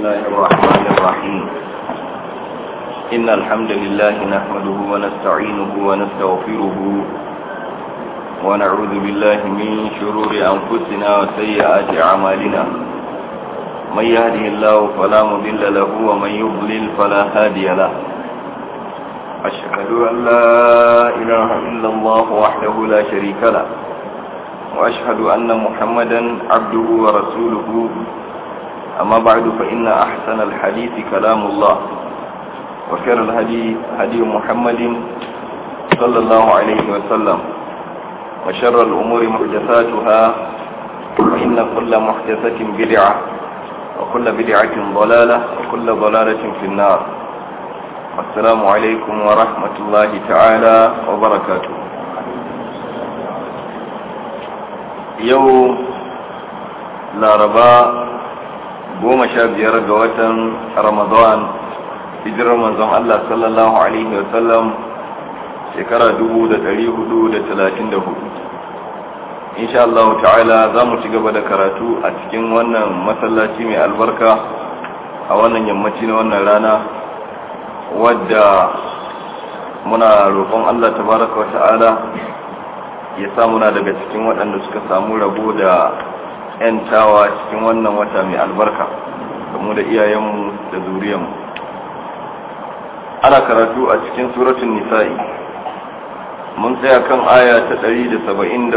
الله الرحمن الرحيم إن الحمد لله نحمده ونستعينه ونستغفره ونعوذ بالله من شرور أنفسنا وسيئات أعمالنا من يهده الله فلا مضل له ومن يضلل فلا هادي له أشهد أن لا إله إلا الله وحده لا شريك له وأشهد أن محمدا عبده ورسوله أما بعد فإن أحسن الحديث كلام الله وخير الهدي هدي محمد صلى الله عليه وسلم وشر الأمور محدثاتها وإن كل محدثة بدعة وكل بدعة ضلالة وكل ضلالة في النار السلام عليكم ورحمة الله تعالى وبركاته يوم laraba goma sha biyar ga watan ramadan hijirar manzon Allah sallallahu alaihi wasallam shekara dubu da dari hudu da talatin da hudu insha Allah ta'ala za mu ci gaba da karatu a cikin wannan masallaci mai albarka a wannan yammaci na wannan rana wadda muna roƙon Allah tabaraka wa ta'ala ya sa muna daga cikin waɗanda suka samu rabo da 'yantawa cikin wannan wata mai albarka da mu da iyayenmu da zuriyanmu ana karatu a cikin suratun nisa'i mun tsaya kan aya ta 173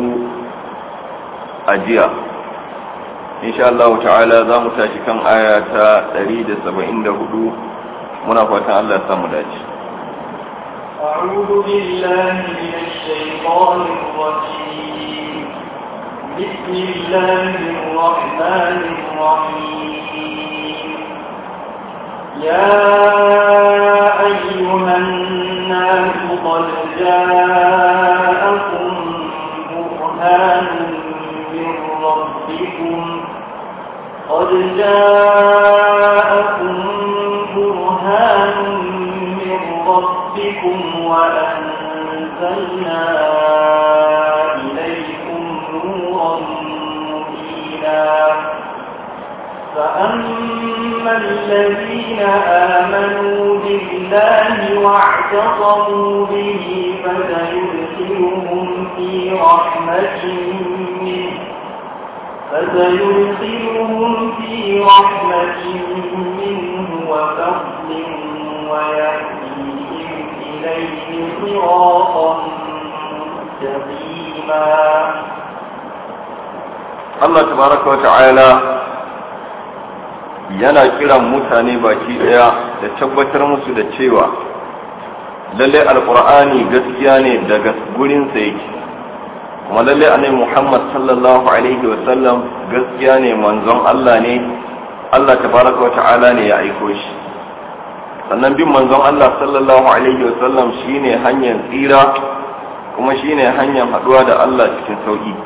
a jiya insha Allah ta'ala za mu tashi kan aya ta 174 muna fatan Allah ya samu dace أعوذ بالله من الشيطان الرجيم بسم الله الرحمن الرحيم يا أيها الناس قد جاءكم برهان من ربكم قد جاءكم برهان من ربكم وأنزلنا إليكم نورا مبينا فأما الذين آمنوا بالله واعتصموا به فسيدخلهم في رحمة منه فسيدخلهم في رحمة منه وفضل ويهديهم إليه صراطا مستقيما Allah tabaraka wa ta'ala yana kiran mutane baki daya da tabbatar musu da cewa lalle alqur'ani gaskiya ne daga gurin sa yake kuma lalle annabi Muhammad sallallahu alaihi wa sallam gaskiya ne manzon Allah ne Allah tabaraka wa ta'ala ne ya aiko shi sannan bin manzon Allah sallallahu alaihi wa sallam shine hanyar tsira kuma shine hanyar haduwa da Allah cikin sauki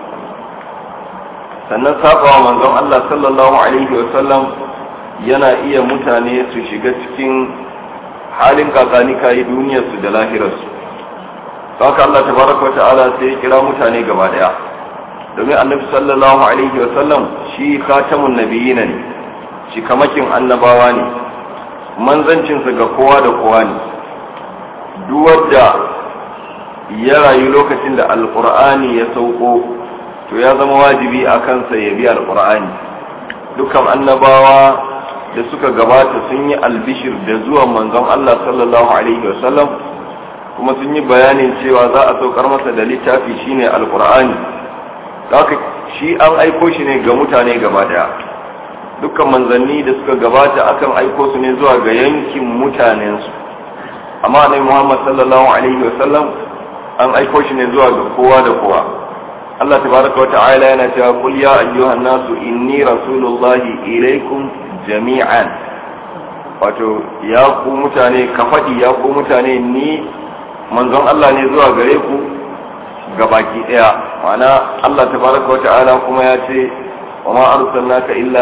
sannan sabawa manzon Allah sallallahu alaihi wa sallam yana iya mutane su shiga cikin halin kakani kayi duniyarsu da lahirarsu haka Allah tabaraka wa ta'ala sai ya kira mutane gaba daya domin annabi sallallahu alaihi wa sallam shi khatamun nabiyina ne shi kamakin annabawa ne manzancinsa ga kowa da kowa ne duk wanda ya rayu lokacin da alqur'ani ya sauko to ya zama wajibi a kansa ya bi alqur'ani dukkan annabawa da suka gabata sun yi albishir da zuwan manzon Allah sallallahu alaihi wasallam kuma sun yi bayanin cewa za a saukar masa da littafi shine alqur'ani haka shi an aiko shi ne ga mutane gaba daya dukkan manzanni da suka gabata akan aiko su ne zuwa ga yankin mutanensu amma annabi Muhammad sallallahu alaihi wasallam an aiko shi ne zuwa ga kowa da kowa Allah tabaraka wa ta'ala yana cewa qul ya ayyuhan nasu inni rasulullahi ilaikum jami'an wato ya ku mutane ka faɗi ya ku mutane ni manzon Allah ne zuwa gare ku ga baki ɗaya ma'ana Allah tabaraka wa ta'ala kuma ya ce wa ma arsalnaka illa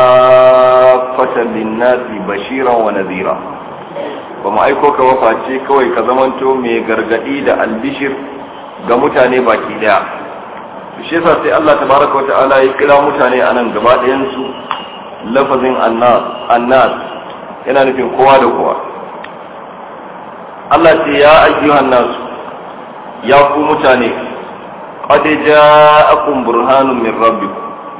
kafatan linnasi bashiran wa nadhira ba mu aiko ka waface kawai ka zamanto mai gargadi da albishir ga mutane baki ɗaya shi yasa sai Allah tabaraka wa ta'ala ya kira mutane anan gaba ɗayan su lafazin annas yana nufin kowa da kowa Allah ce ya ayyuhan nasu ya ku mutane qad ja'akum burhanun min rabbikum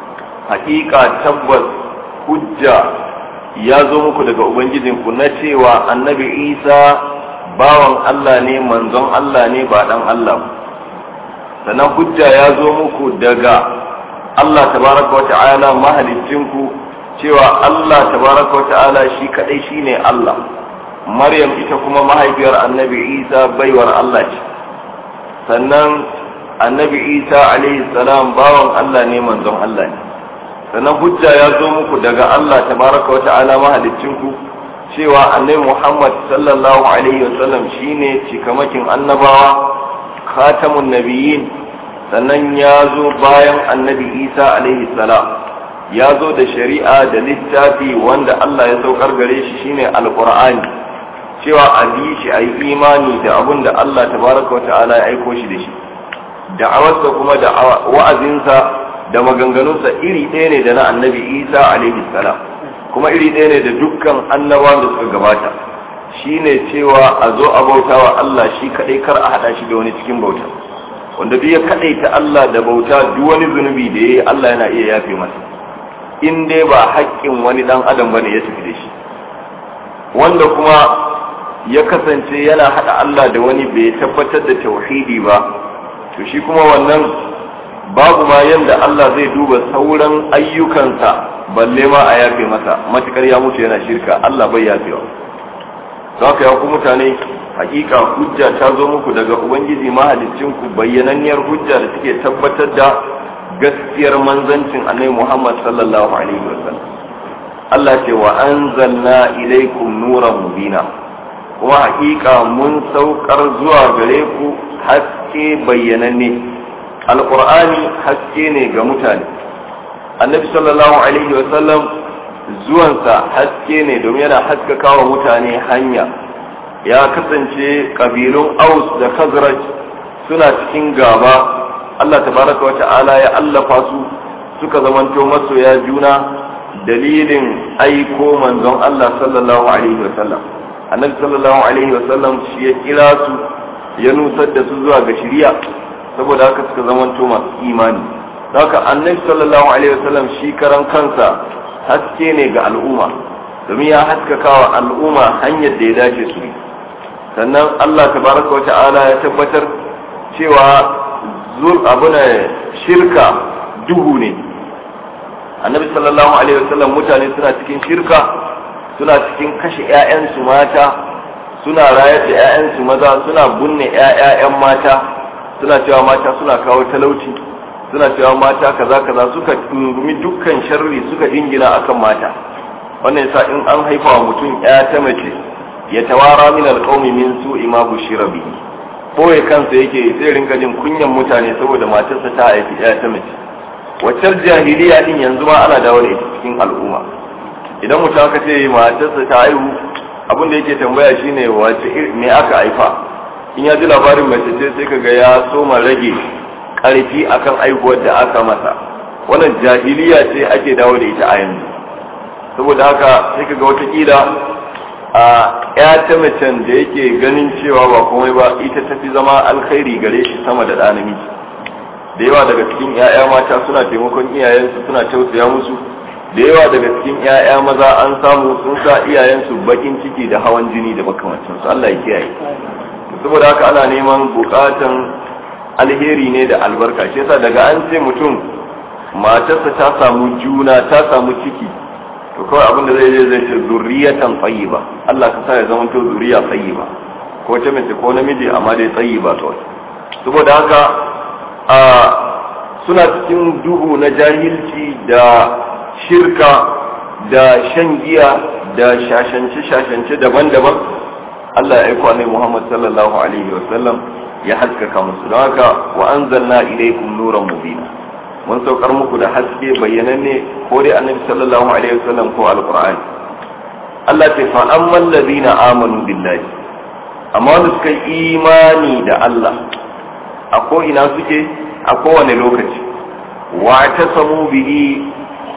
haƙiƙa tabbas hujja ya zo muku daga ubangijinku na cewa annabi isa bawan Allah ne manzon Allah ne ba dan Allah sannan hujja ya zo muku daga Allah tabaraka wata'ala mahalicinku cewa Allah tabaraka wata'ala shi kadai shine Allah Maryam ita kuma mahaifiyar annabi Isa baiwar Allah ce sannan annabi Isa alaihi salam bawan Allah ne manzon Allah ne sannan hujja ya zo muku daga Allah tabaraka wata'ala mahalicinku cewa annabi Muhammad sallallahu alaihi wasallam shine cikamakin annabawa khatamun nabiyyin sannan ya zo bayan annabi Isa alaihi salam ya zo da shari'a da littafi wanda Allah ya saukar gare shi shine alqur'ani cewa a bi shi a yi imani da abin da Allah tabaraka wa ta'ala ya aiko shi da shi da'awarsa kuma da wa'azinsa da maganganunsa iri ɗaya ne da na annabi Isa alaihi salam kuma iri ɗaya ne da dukkan annabawan da suka gabata shine cewa a zo a bauta wa Allah shi kaɗai kar a haɗa shi da wani cikin bauta wanda duk ya kaɗaita Allah da bauta duk wani zunubi da ya yi Allah yana iya yafe masa in dai ba haƙƙin wani ɗan adam bane ya tafi da shi wanda kuma ya kasance yana haɗa Allah da wani bai tabbatar da tauhidi ba to shi kuma wannan babu ma yanda Allah zai duba sauran ayyukansa balle ma a yafe masa matukar ya mutu yana shirka Allah bai yafewa za ka ya ku mutane hakika hujja ta zo muku daga ubangiji ku bayyananniyar hujja da take tabbatar da gaskiyar manzancin annabi Muhammad sallallahu alaihi wasallam Allah ce wa anzalna ilaikum nuran mubina kuma hakika mun saukar zuwa gare ku haske bayyananne alqur'ani haske ne ga mutane annabi sallallahu alaihi wasallam zuwansa haske ne domin yana haskaka wa mutane hanya ya kasance kabilun aus da khazraj suna cikin gaba Allah tabaraka wa ta'ala ya allafa su suka zamanto masoya juna dalilin aiko manzon Allah sallallahu alaihi wasallam annabi sallallahu alaihi wasallam shi ya kira su ya nusar da su zuwa ga shari'a saboda haka suka zamanto masu imani haka annabi sallallahu alaihi wasallam shi karan kansa haske ne ga al'umma domin ya haskaka wa al'umma hanyar da ya dace su sannan Allah tabaraka wa ta'ala ya tabbatar cewa zur abuna shirka duhu ne annabi sallallahu alaihi wasallam mutane suna cikin shirka suna cikin kashe ƴaƴansu mata suna rayar da ƴaƴansu maza suna bunne ƴaƴan mata suna cewa mata suna kawo talauci suna cewa mata kaza kaza suka tungumi dukkan sharri suka dingina akan mata wannan yasa in an haifa wa mutum ƴa ta mace ya tawara min alqaumi min su'i ma bushira bihi boye kansa yake sai rinka jin kunyan mutane saboda matarsa ta haifi ƴa ta mace waccar jahiliya din yanzu ma ana dawo da ita cikin al'umma idan mutum aka ce matarsa ta haihu abin da yake tambaya shine wace me aka haifa in ya ji labarin mace ce sai kaga ya soma rage karfi akan aihuwar da aka masa wannan jahiliya ce ake dawo da ita a yanzu saboda haka sai kaga watakila a ya ta macen da yake ganin cewa ba komai ba ita tafi zama alkhairi gare shi sama da ɗa namiji da yawa daga cikin 'ya'ya mata suna taimakon iyayensu suna tausaya musu da yawa daga cikin 'ya'ya maza an samu sun sa iyayensu bakin ciki da hawan jini da makamancin su Allah ya kiyaye saboda haka ana neman bukatan alheri ne da albarka shi yasa daga an ce mutum matarsa ta samu juna ta samu ciki to kawai abin da zai zai zai ce zurriyatan tayyiba Allah ka sa ya zama to zuriya tayyiba ko ta mace ko namiji amma dai tayyiba kawai saboda haka a suna cikin duhu na jahilci da shirka da shan giya da shashance-shashance daban-daban Allah ya aiko annabi Muhammad sallallahu alaihi wa sallam ya haskaka musu don haka wa anzalna ilaykum nuran mubina mun saukar muku da haske bayyananne ko dai annabi sallallahu alaihi wa sallam ko alqur'ani Allah ta fa amman ladina amanu billahi amma wanda suka yi imani da Allah a ko ina suke a kowane lokaci wa ta samu bihi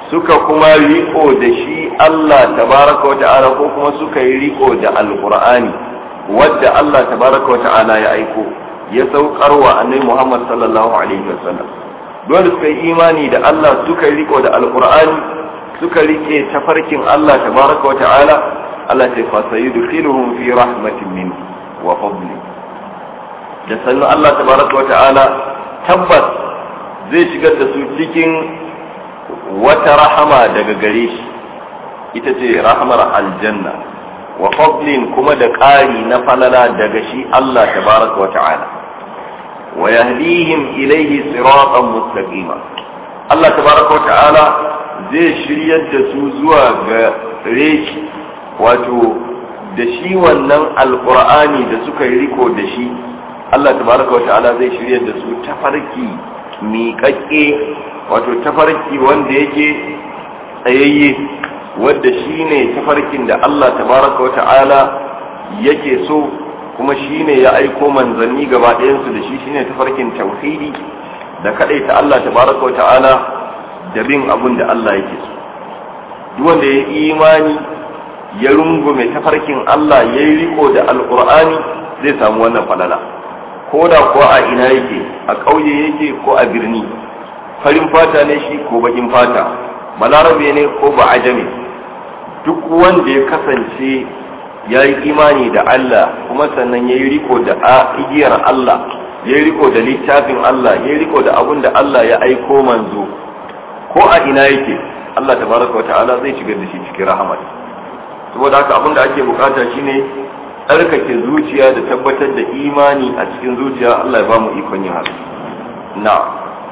suka kuma riko da shi Allah tabaraka wa ta'ala ko kuma suka yi riko da alqur'ani wadda Allah tabaraka wa ta'ala ya aiko ya saukar wa annabi Muhammad sallallahu alaihi wasallam dole suka yi imani da Allah suka yi riko da alqur'ani suka rike tafarkin Allah tabaraka wa ta'ala Allah ta fa sayudkhiluhum fi rahmatin min wa fadli da sannu Allah tabaraka wa ta'ala tabbas zai shigar da su cikin wata rahama daga gare shi ita ce rahamar aljanna wa fadlin kuma da ƙari na falala daga shi Allah tabaraka wa ta'ala wa yahdihim ilayhi siratan mustaqima Allah tabaraka wa ta'ala zai shiryar da su zuwa ga reshi wato da shi wannan alqur'ani da suka yi riko da shi Allah tabaraka wa ta'ala zai shiryar da su tafarki miƙaƙƙe wato tafarki wanda yake tsayayye wadda shi ne tafarkin da Allah tabaraka wa ta'ala yake so kuma shi ne ya aiko manzanni gaba ɗayansu da shi shi ne tafarkin tauhidi da kaɗaita Allah tabaraka wa ta'ala da bin abin da Allah yake so duk wanda ya imani ya rungume tafarkin Allah ya yi riko da alƙur'ani zai samu wannan falala ko da kuwa a ina yake a ƙauye yake ko a birni farin fata ne shi ko bakin fata balarabe ne ko ba ajami duk wanda ya kasance ya yi imani da Allah kuma sannan ya yi riko da igiyar Allah ya yi riko da littafin Allah ya yi riko da abun da Allah ya aiko manzo ko a ina yake Allah tabaraka wa ta'ala zai shigar da shi cikin rahamat saboda haka abin da ake bukata shine tsarkake zuciya da tabbatar da imani a cikin zuciya Allah ya ba mu ikon yin haka na'am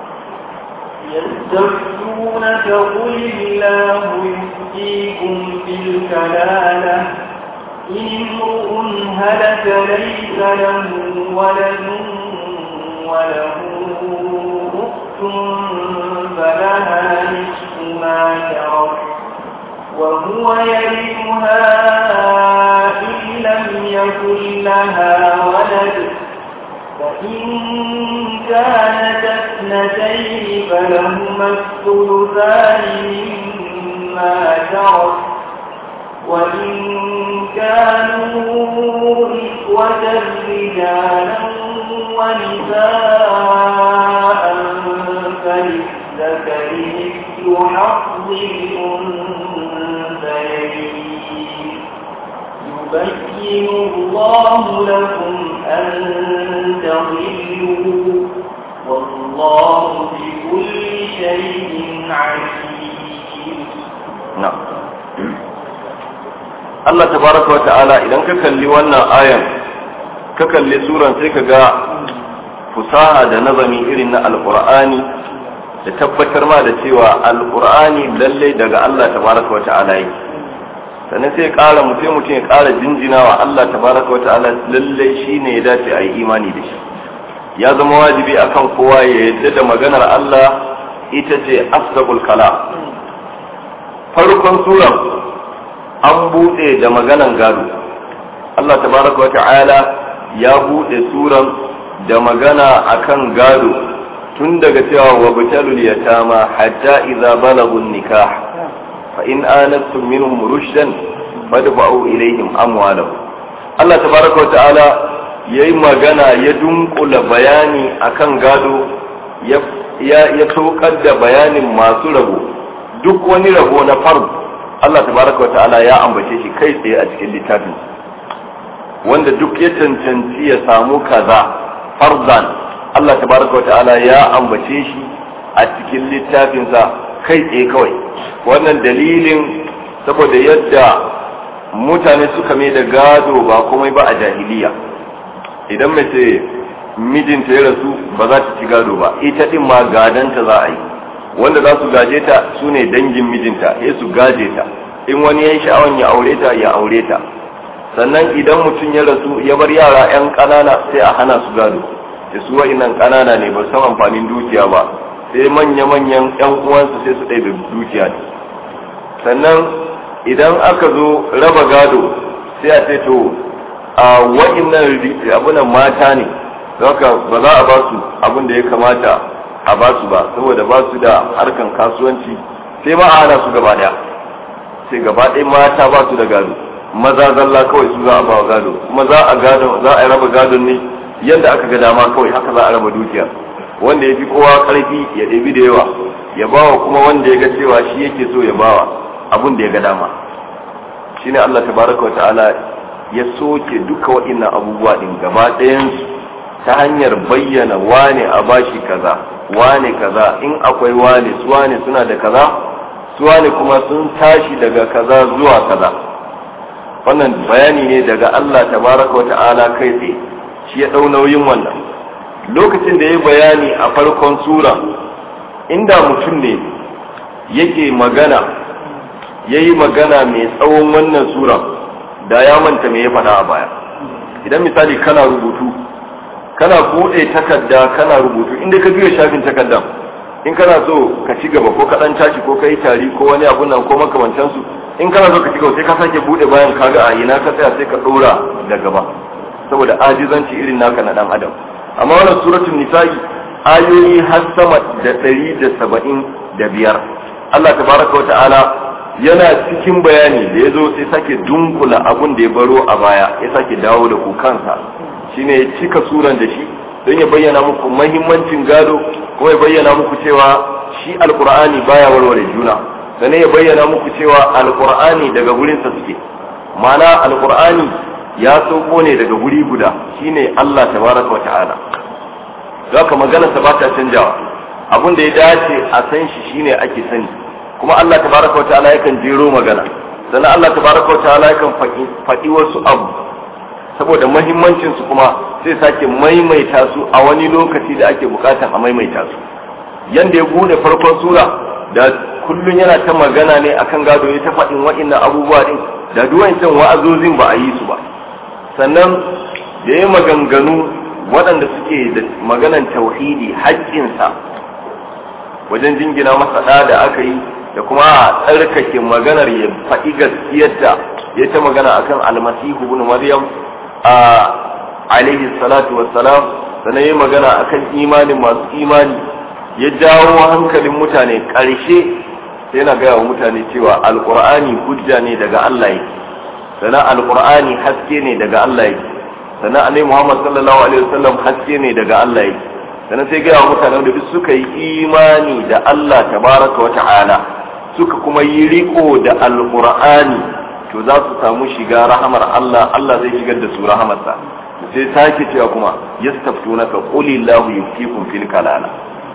يستفتونك قل الله يفتيكم في الكلالة إن امرؤ هلك ليس له ولد وله أخت فلها نصف ما ترك وهو يرثها إن لم يكن لها ولد فإن كانت اثنتين فلهما الثلثان مما ترك وإن كانوا إخوة رجالا ونساء فللذكر مثل حظ الأنثيين يبين الله لكم أن تضلوا والله بكل شيء عليم na'am Allah tabaraka wa ta'ala idan ka kalli wannan ayan ka kalli suran sai ka ga fusaha da nazami irin na alqur'ani da tabbatar ma da cewa alqur'ani lalle daga Allah tabaraka wa ta'ala yake sannan sai ƙara mutum mutum ya ƙara jinjinawa Allah tabaraka wa ta'ala lalle shine ya dace a yi imani da shi ya zama wajibi akan kowa ya yadda da maganar Allah ita ce asdaqul kalam farkon suran an buɗe da maganan gado Allah tabaraka wa ta'ala ya buɗe suran da magana akan gado tun daga cewa wa butalul yatama hatta idza balagu nikah fa in anastum minhum rushdan fadfa'u ilayhim amwalahum Allah tabaraka wa ta'ala yayi magana ya dunkula bayani akan gado ya ya saukar da bayanin masu rabo duk wani rabo na farko Allah tabaraka wa ta'ala ya ambace shi kai tsaye a cikin littafin wanda duk ya cancanci ya samu kaza farzan Allah tabaraka wa ta'ala ya ambace shi a cikin littafinsa kai tsaye kawai wannan dalilin saboda yadda mutane suka mai da gado ba komai ba a jahiliya idan mace mijinta ya rasu ba za ta ci gado ba ita din ma gadanta za a yi wanda za su gaje ta su ne dangin mijinta ya su gaje ta in wani ya yi sha'awan ya aure ta ya aure ta sannan idan mutum ya rasu ya bar yara 'yan ƙanana sai a hana su gado da su wa'innan ƙanana ne ba san amfanin dukiya ba sai manya-manyan 'yan uwansu sai su ɗaya da dukiya ne sannan idan aka zo raba gado sai a ce to a wa'innan abunan mata ne haka ba za a ba su abin da ya kamata a ba su ba saboda ba su da harkan kasuwanci sai ma a hana su gaba daya sai gaba ɗaya mata ba su da gado maza zalla kawai su za a bawa gado kuma za a gado za a raba gadon ne yadda aka ga dama kawai haka za a raba dukiya wanda ya fi kowa karfi ya ɗebi da yawa ya bawa kuma wanda ya ga cewa shi yake so ya bawa abun da ya ga dama shine Allah tabaraka wa ta'ala ya soke duka waɗannan abubuwa din gaba ɗayansu ta hanyar bayyana wane a bashi kaza wane kaza in akwai wane su wane suna da kaza su wane kuma sun tashi daga kaza zuwa kaza wannan bayani ne daga Allah tabaraka wa ta'ala kai tsaye shi ya ɗau nauyin wannan lokacin da ya bayani a farkon sura inda mutum ne yake magana ya yi magana mai tsawon wannan sura da ya manta me ya faɗa a baya idan misali kana rubutu kana buɗe takarda kana rubutu inda ka biyo shafin takardan in kana so ka ci gaba ko ka ɗan tashi ko ka yi tari ko wani abun nan ko makamantansu in kana so ka ci gaba sai ka sake buɗe bayan kaga a ina ka tsaya sai ka ɗora da gaba saboda ajizanci irin naka na ɗan adam amma wannan suratul nisa'i ayoyi har sama da ɗari da saba'in da biyar Allah tabaraka wa ta'ala yana cikin bayani da ya zo sai sake dunkula abun da ya baro a baya ya sake dawo da ku kansa shine ya cika suran da shi don ya bayyana muku mahimmancin gado kuma ya bayyana muku cewa shi alkur'ani baya warware juna sannan ya bayyana muku cewa alkur'ani daga gurinsa suke ma'ana alkur'ani ya sauko ne daga guri guda shine Allah tabaraka wa ta'ala zaka magana sa ba ta canjawa abun da ya dace a san shi shine ake sani kuma Allah tabaraka wa ta'ala yakan jero magana sannan Allah tabaraka wa ta'ala yakan faɗi wasu abu saboda mahimmancin su kuma sai sake maimaita su a wani lokaci da ake bukatan a maimaita su yanda ya bude farkon sura da kullun yana ta magana ne akan gado ya ta faɗin wa'innan abubuwa din da duwancin wa'azozin ba a yi su ba sannan da ya maganganu waɗanda suke da maganan tauhidi haƙƙinsa wajen jingina masa ɗa da aka yi da kuma a tsarkake maganar ya faɗi gaskiyarta ya ta magana akan almasihu ibn maryam a alaihi salatu wassalam sannan ya magana akan imanin masu imani ya jawo hankalin mutane ƙarshe sai yana gaya wa mutane cewa alƙur'ani hujja ne daga Allah yake sannan alƙur'ani haske ne daga Allah yake sannan annabi Muhammad sallallahu alaihi wasallam haske ne daga Allah yake sannan sai gaya wa mutanen da duk suka yi imani da Allah tabaraka wa ta'ala suka kuma yi riko da alqur'ani to za su samu shiga rahamar Allah Allah zai shigar da su rahamarsa sai sake cewa kuma yastaftunaka qulillahu yuftikum fil kalala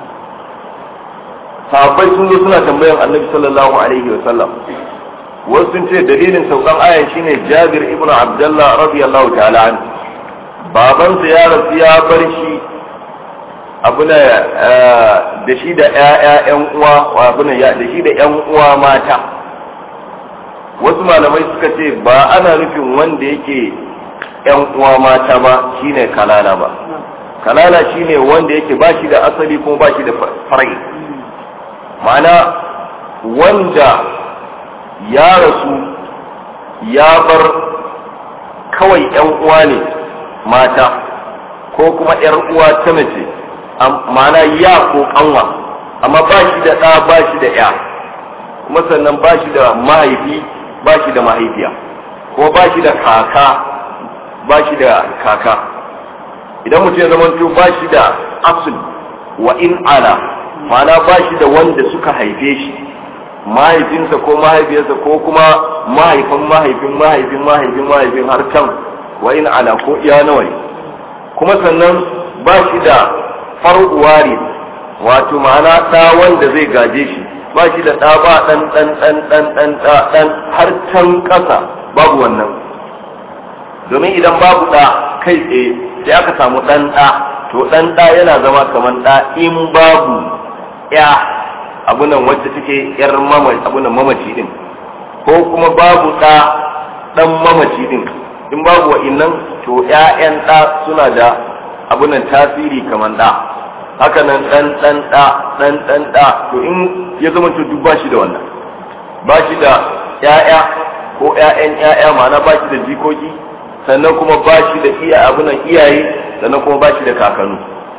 sahabbai sun zo suna tambayan annabi sallallahu alaihi wa sallam wasu sun ce dalilin saukan ayan shine Jabir ibn Abdullah radiyallahu ta'ala an babansa ya rasu ya bar shi abuna da shi da ƴaƴan uwa abuna ya da shi da ƴan uwa mata wasu malamai suka ce ba ana nufin wanda yake ƴan uwa mata ba shine kalala ba kalala shine wanda yake ba shi da asali kuma ba shi da farai ma'ana wanda ya rasu ya bar kawai ƴan uwa ne mata ko kuma ƴar uwa ta mace ma'ana ya ko kanwa amma ba shi da ɗa ba shi da ya kuma sannan ba shi da mahaifi ba shi da mahaifiya ko ba shi da kaka ba shi da kaka idan mutum ya zamanto ba shi da asul wa in ala ma'ana ba shi da wanda suka haife shi mahaifinsa ko mahaifiyarsa ko kuma mahaifin mahaifin mahaifin mahaifin mahaifin har can wa in ala ko iya nawa ne kuma sannan ba shi da far'uwari wato ma'ana ɗa wanda zai gaje shi ba shi da ɗa ba ɗan ɗan ɗan ɗan ɗan ɗan har can ƙasa babu wannan domin idan babu ɗa kai tsaye sai aka samu ɗan ɗa to ɗan ɗa yana zama kamar ɗa in babu ya abunan wacce take yar abunan mamaci din ko kuma babu ɗa ɗan mamaci din in babu wa'innan to ‘ya'yan ɗa suna da abunan tasiri kamar ɗa haka nan ɗan ɗan ɗa ɗan ɗan ɗa to in ya zama to duk ba shi da wannan ba shi da ‘ya'ya ko ‘ya'yan ‘ya'ya ma'ana ba shi da jikoki sannan kuma ba shi da iya abunan iyaye sannan kuma ba shi da kakanu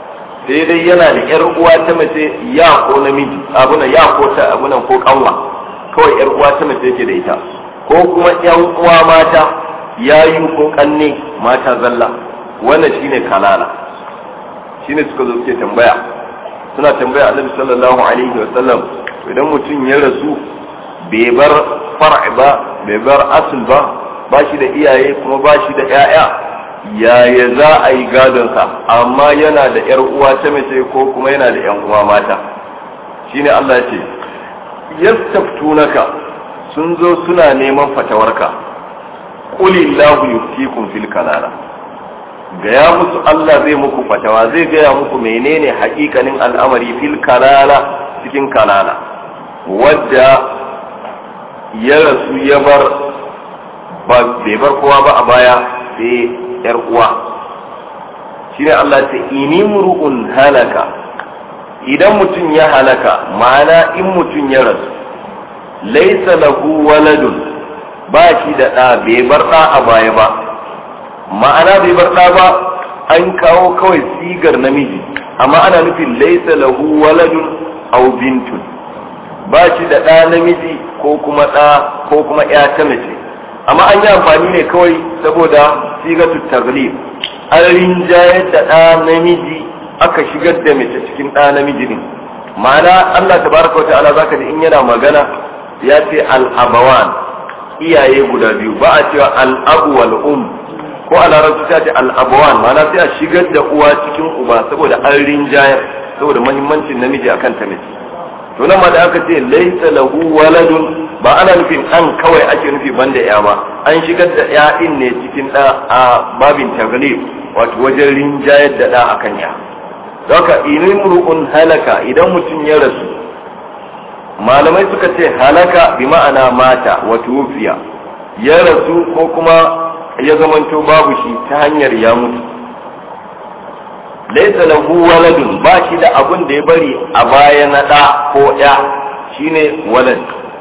sai dai yana da yar uwa ta mace ya ko namiji abuna ya ko ta abuna ko kanwa kawai yar uwa ta mace yake da ita ko kuma yan uwa mata yayu ko kanne mata zalla wannan shine kalala shine suka zo suke tambaya suna tambaya annabi sallallahu alaihi wa sallam idan mutum ya rasu bai bar far'i ba bai bar asul ba ba shi da iyaye kuma ba shi da 'ya'ya yaya za a yi gadonsa amma yana da 'yar uwa ta mace ko kuma yana da 'yan uwa mata shine Allah ya ce yastaftunaka sun zo suna neman fatawarka qulillahu yuftikum fil kalala gaya musu Allah zai muku fatawa zai gaya muku menene hakikanin al'amari fil kalala cikin kalala wadda ya rasu ya bar bai bar kowa ba a baya sai yar uwa shine Allah ce ini mur'un halaka idan mutum ya halaka ma'ana in mutum ya rasu laisa lahu waladun ba shi da ɗa bai bar ɗa a baya ba ma'ana bai bar ɗa ba an kawo kawai sigar namiji amma ana nufin laisa lahu waladun aw bintun ba shi da ɗa namiji ko kuma ɗa ko kuma ya ta mace amma an yi amfani ne kawai saboda sigatu taglib an rinjayar da ɗa namiji aka shigar da mace cikin ɗa namiji ne ma'ana Allah tabaraka wa ta'ala zaka ji in yana magana ya ce al-abawan iyaye guda biyu ba a cewa al-abu wal um ko a larabci ta ce al-abawan ma'ana sai a shigar da uwa cikin uba saboda an rinjayar saboda muhimmancin namiji akan ta mace to nan ma da aka ce laisa lahu waladun ba ana nufin an kawai ake nufi banda ya ba an shigar da ya din ne cikin da a babin taglib wato wajen rinjayar da da akan ya haka inimru'un halaka idan mutum ya rasu malamai suka ce halaka bi ma'ana mata wa tufiya ya rasu ko kuma ya zamanto babu shi ta hanyar ya mutu laisa lahu waladun ba shi da abun da ya bari a baya na ɗa ko ya shine walad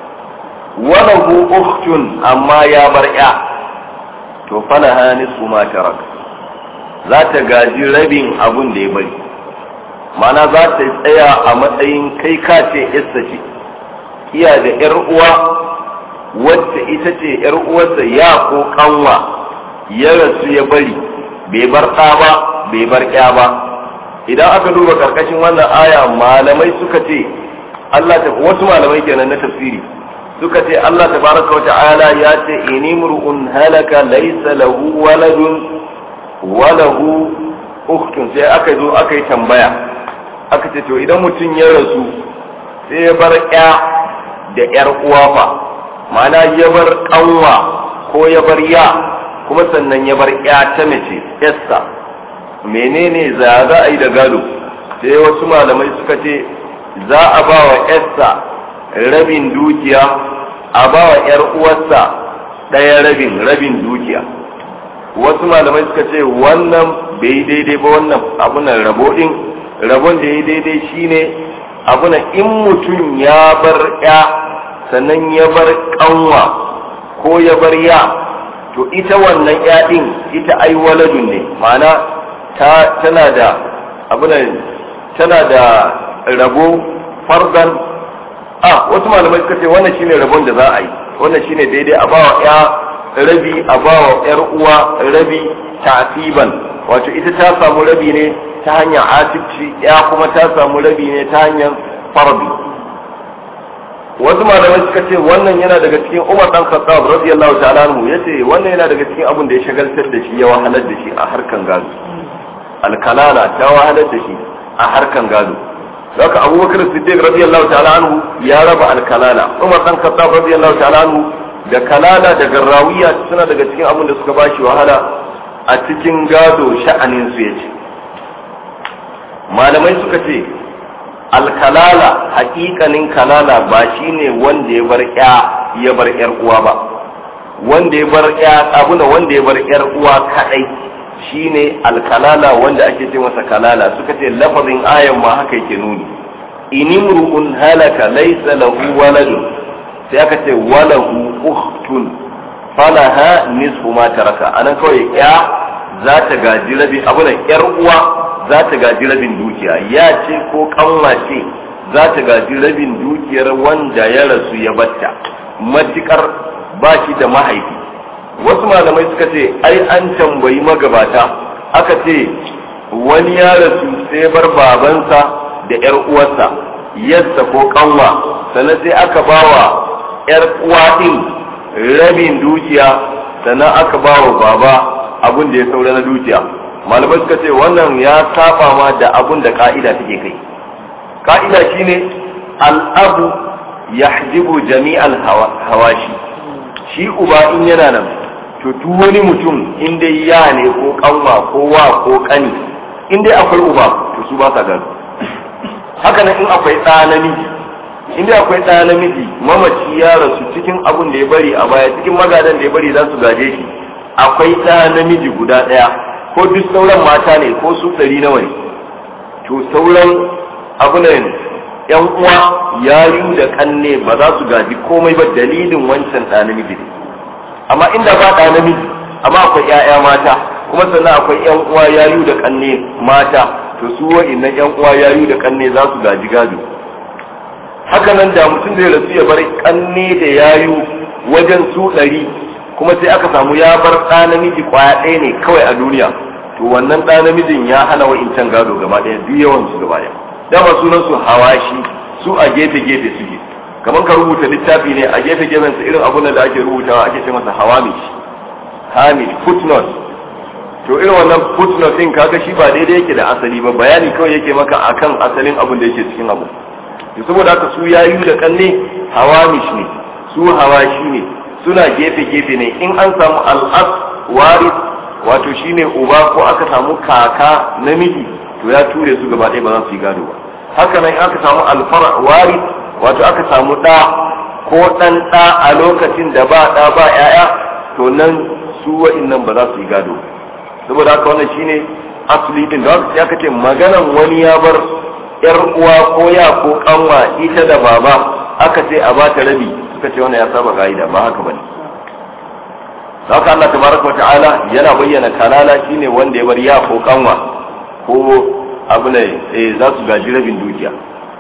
walahu ukhtun amma ya bar ya to falaha nisfu ma tarak za ta gaji rabin abun da ya bari mana za ta tsaya a matsayin kai ka ce issa ce iya da yar uwa wacce ita ce yar uwarsa ya ko kanwa ya rasu ya bari bai bar ɗa ba bai bar ƙya ba idan aka duba karkashin wannan aya malamai suka ce Allah ta wasu malamai kenan na tafsiri suka ce Allah tabaraka wa ta'ala ya ce inimru'un halaka laysa lahu waladun wa lahu ukhtun sai aka zo aka yi tambaya aka ce to idan mutum ya rasu sai ya bar ƴa da ƴar uwa fa ma'ana ya bar kanwa ko ya bar ya kuma sannan ya bar ƴa ta mace ƴarsa menene za za a yi da gado sai wasu malamai suka ce za a ba wa ƴarsa rabin dukiya a ba wa ƴar uwarsa ɗaya rabin rabin dukiya wasu malamai suka ce wannan bai daidai ba wannan abunan rabo ɗin rabon da ya daidai shine abunan in mutum ya bar ƴa sannan ya bar ƙanwa ko ya bar ya to ita wannan ƴa ɗin ita ai waladun ne ma'ana tana da abunan tana da rabo fardan a wasu malamai suka ce wannan shine rabon da za a yi wannan shine daidai a bawa ya rabi a bawa yar uwa rabi ta'siban wato ita ta samu rabi ne ta hanyar asibci ya kuma ta samu rabi ne ta hanyar farbi wasu malamai suka ce wannan yana daga cikin Umar dan Khattab radiyallahu ta'ala anhu yace wannan yana daga cikin abin da ya shagaltar da shi ya wahalar da shi a harkan gado alkalala ta wahalar da shi a harkan gado haka abubakar siddiq radiyallahu ta'ala anhu ya raba alkalala umar dan khattab radiyallahu ta'ala anhu da kalala da garrawiya suna daga cikin abin da suka bashi wahala a cikin gado sha'anin su yace malamai suka ce alkalala hakikanin kalala ba shine wanda ya bar ya ya bar yar uwa ba wanda ya bar ya abuna wanda ya bar yar uwa kadai shine alkalala wanda ake ce masa kalala suka ce lafazin ayan ma haka yake nuni inimru'un halaka laysa lahu waladun sai aka ce walahu ukhtun falaha nisfu ma taraka anan kawai ya za ta gaji rabi abu da yar uwa za ta gaji rabin dukiya ya ce ko kanwa ce za ta gaji rabin dukiyar wanda ya rasu ya batta matukar ba shi da mahaifi wasu malamai suka ce ai an tambayi magabata aka ce wani ya rasu sai bar babansa da yar uwarsa yassa ko kanwa sannan sai aka bawa yar uwa din rabin dukiya sannan aka bawa baba abun da ya saura na dukiya malamai suka ce wannan ya saba ma da abun da ka'ida take kai ka'ida shine al'abu yahjibu jami'al hawashi shi uba in yana nan to duk wani mutum in dai ya ne ko kanwa ko wa ko kani in dai akwai uba to su ba sa gado haka nan in akwai ɗa namiji in dai akwai ɗa namiji mamaci ya rasu cikin abun da ya bari a baya cikin magadan da ya bari za su gaje shi akwai ɗa namiji guda ɗaya ko duk sauran mata ne ko su ɗari nawa ne to sauran abunan yan uwa yayu da kanne ba za su gaji komai ba dalilin wancan ɗa namiji ne amma inda ba ɗa namiji amma akwai ƴaƴa mata kuma sannan akwai ƴan uwa yayu da kanne mata to su wa'innan ƴan uwa yayu da kanne za su gaji gado haka nan da mutum zai rasu ya bar kanne da yayu wajen su ɗari kuma sai aka samu ya bar ɗa namiji kwaya ɗaya ne kawai a duniya to wannan ɗa namijin ya hana wa'incan gado gaba ɗaya duk yawan su gaba ɗaya dama sunan su hawashi su a gefe gefe suke kamar ka rubuta littafi ne a gefe gefen sa irin abun da ake rubutawa ake ce masa hawamish hamish footnote to irin wannan footnote din kaga shi ba daidai yake da asali ba bayani kawai yake maka akan asalin abun da yake cikin abu to saboda haka su yayu da kanne hawamish ne su hawashi ne suna gefe gefe ne in an samu al'as waris wato shine uba ko aka samu kaka namiji to ya ture su gaba ɗaya ba za su yi gado ba haka nan aka samu alfara wari wato aka samu ɗa ko ɗan ɗa a lokacin da ba ɗa ba ‘ya'ya to nan su wa'innan ba za su yi gado saboda haka wannan shine asali din da ya kace maganan wani ya bar yar uwa ko ya ko kanwa ita da baba aka ce a ba ta rabi suka ce wannan ya saba ka'ida ba haka bane haka Allah tabaraka wa ta'ala yana bayyana kalala shine wanda ya bar ya ko kanwa ko abu ne eh za su gaji rabin dukiya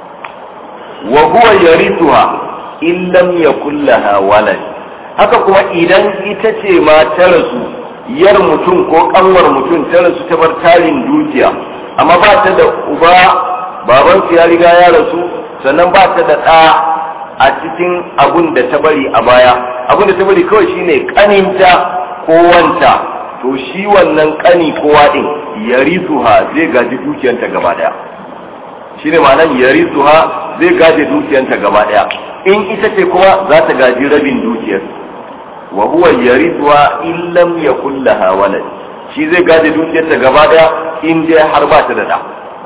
wa huwa yarithuha in lam yakul laha walad haka kuma idan ita ce ma ta rasu yar mutum ko kanwar mutum ta rasu ta bar tarin dukiya amma ba ta da uba baban ya riga ya rasu sannan ba ta da ɗa a cikin abun da ta bari a baya abun da ta bari kawai shine kaninta ko wanta to shi wannan kani kowa din yarisuha zai gaji dukiyanta gaba daya shine ma'anar yarisuha zai gaji dukiyanta gaba daya in ita ce kuma za ta gaji rabin dukiyar wa huwa yarisuha in lam yakul laha walad shi zai gaji dukiyarta gaba daya in dai har ba ta da da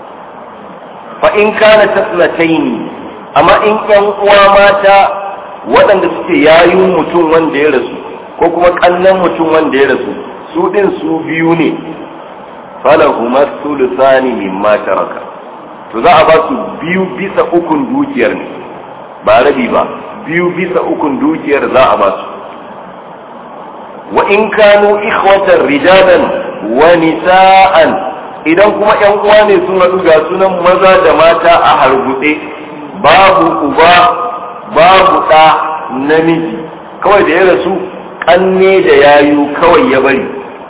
fa in kana tasnataini amma in yan uwa mata waɗanda suke yayin mutum wanda ya rasu ko kuma kannan mutum wanda ya rasu su din su biyu ne falahuma sulusani mimma taraka to za a ba su biyu bisa ukun dukiyar ne ba rabi ba biyu bisa ukun dukiyar za a ba su wa in kanu ikhwatan rijalan wa nisa'an idan kuma yan uwa ne sun haɗu ga sunan maza da mata a hargutse babu uba babu ɗa namiji kawai da ya rasu ƙanne da yayu kawai ya bari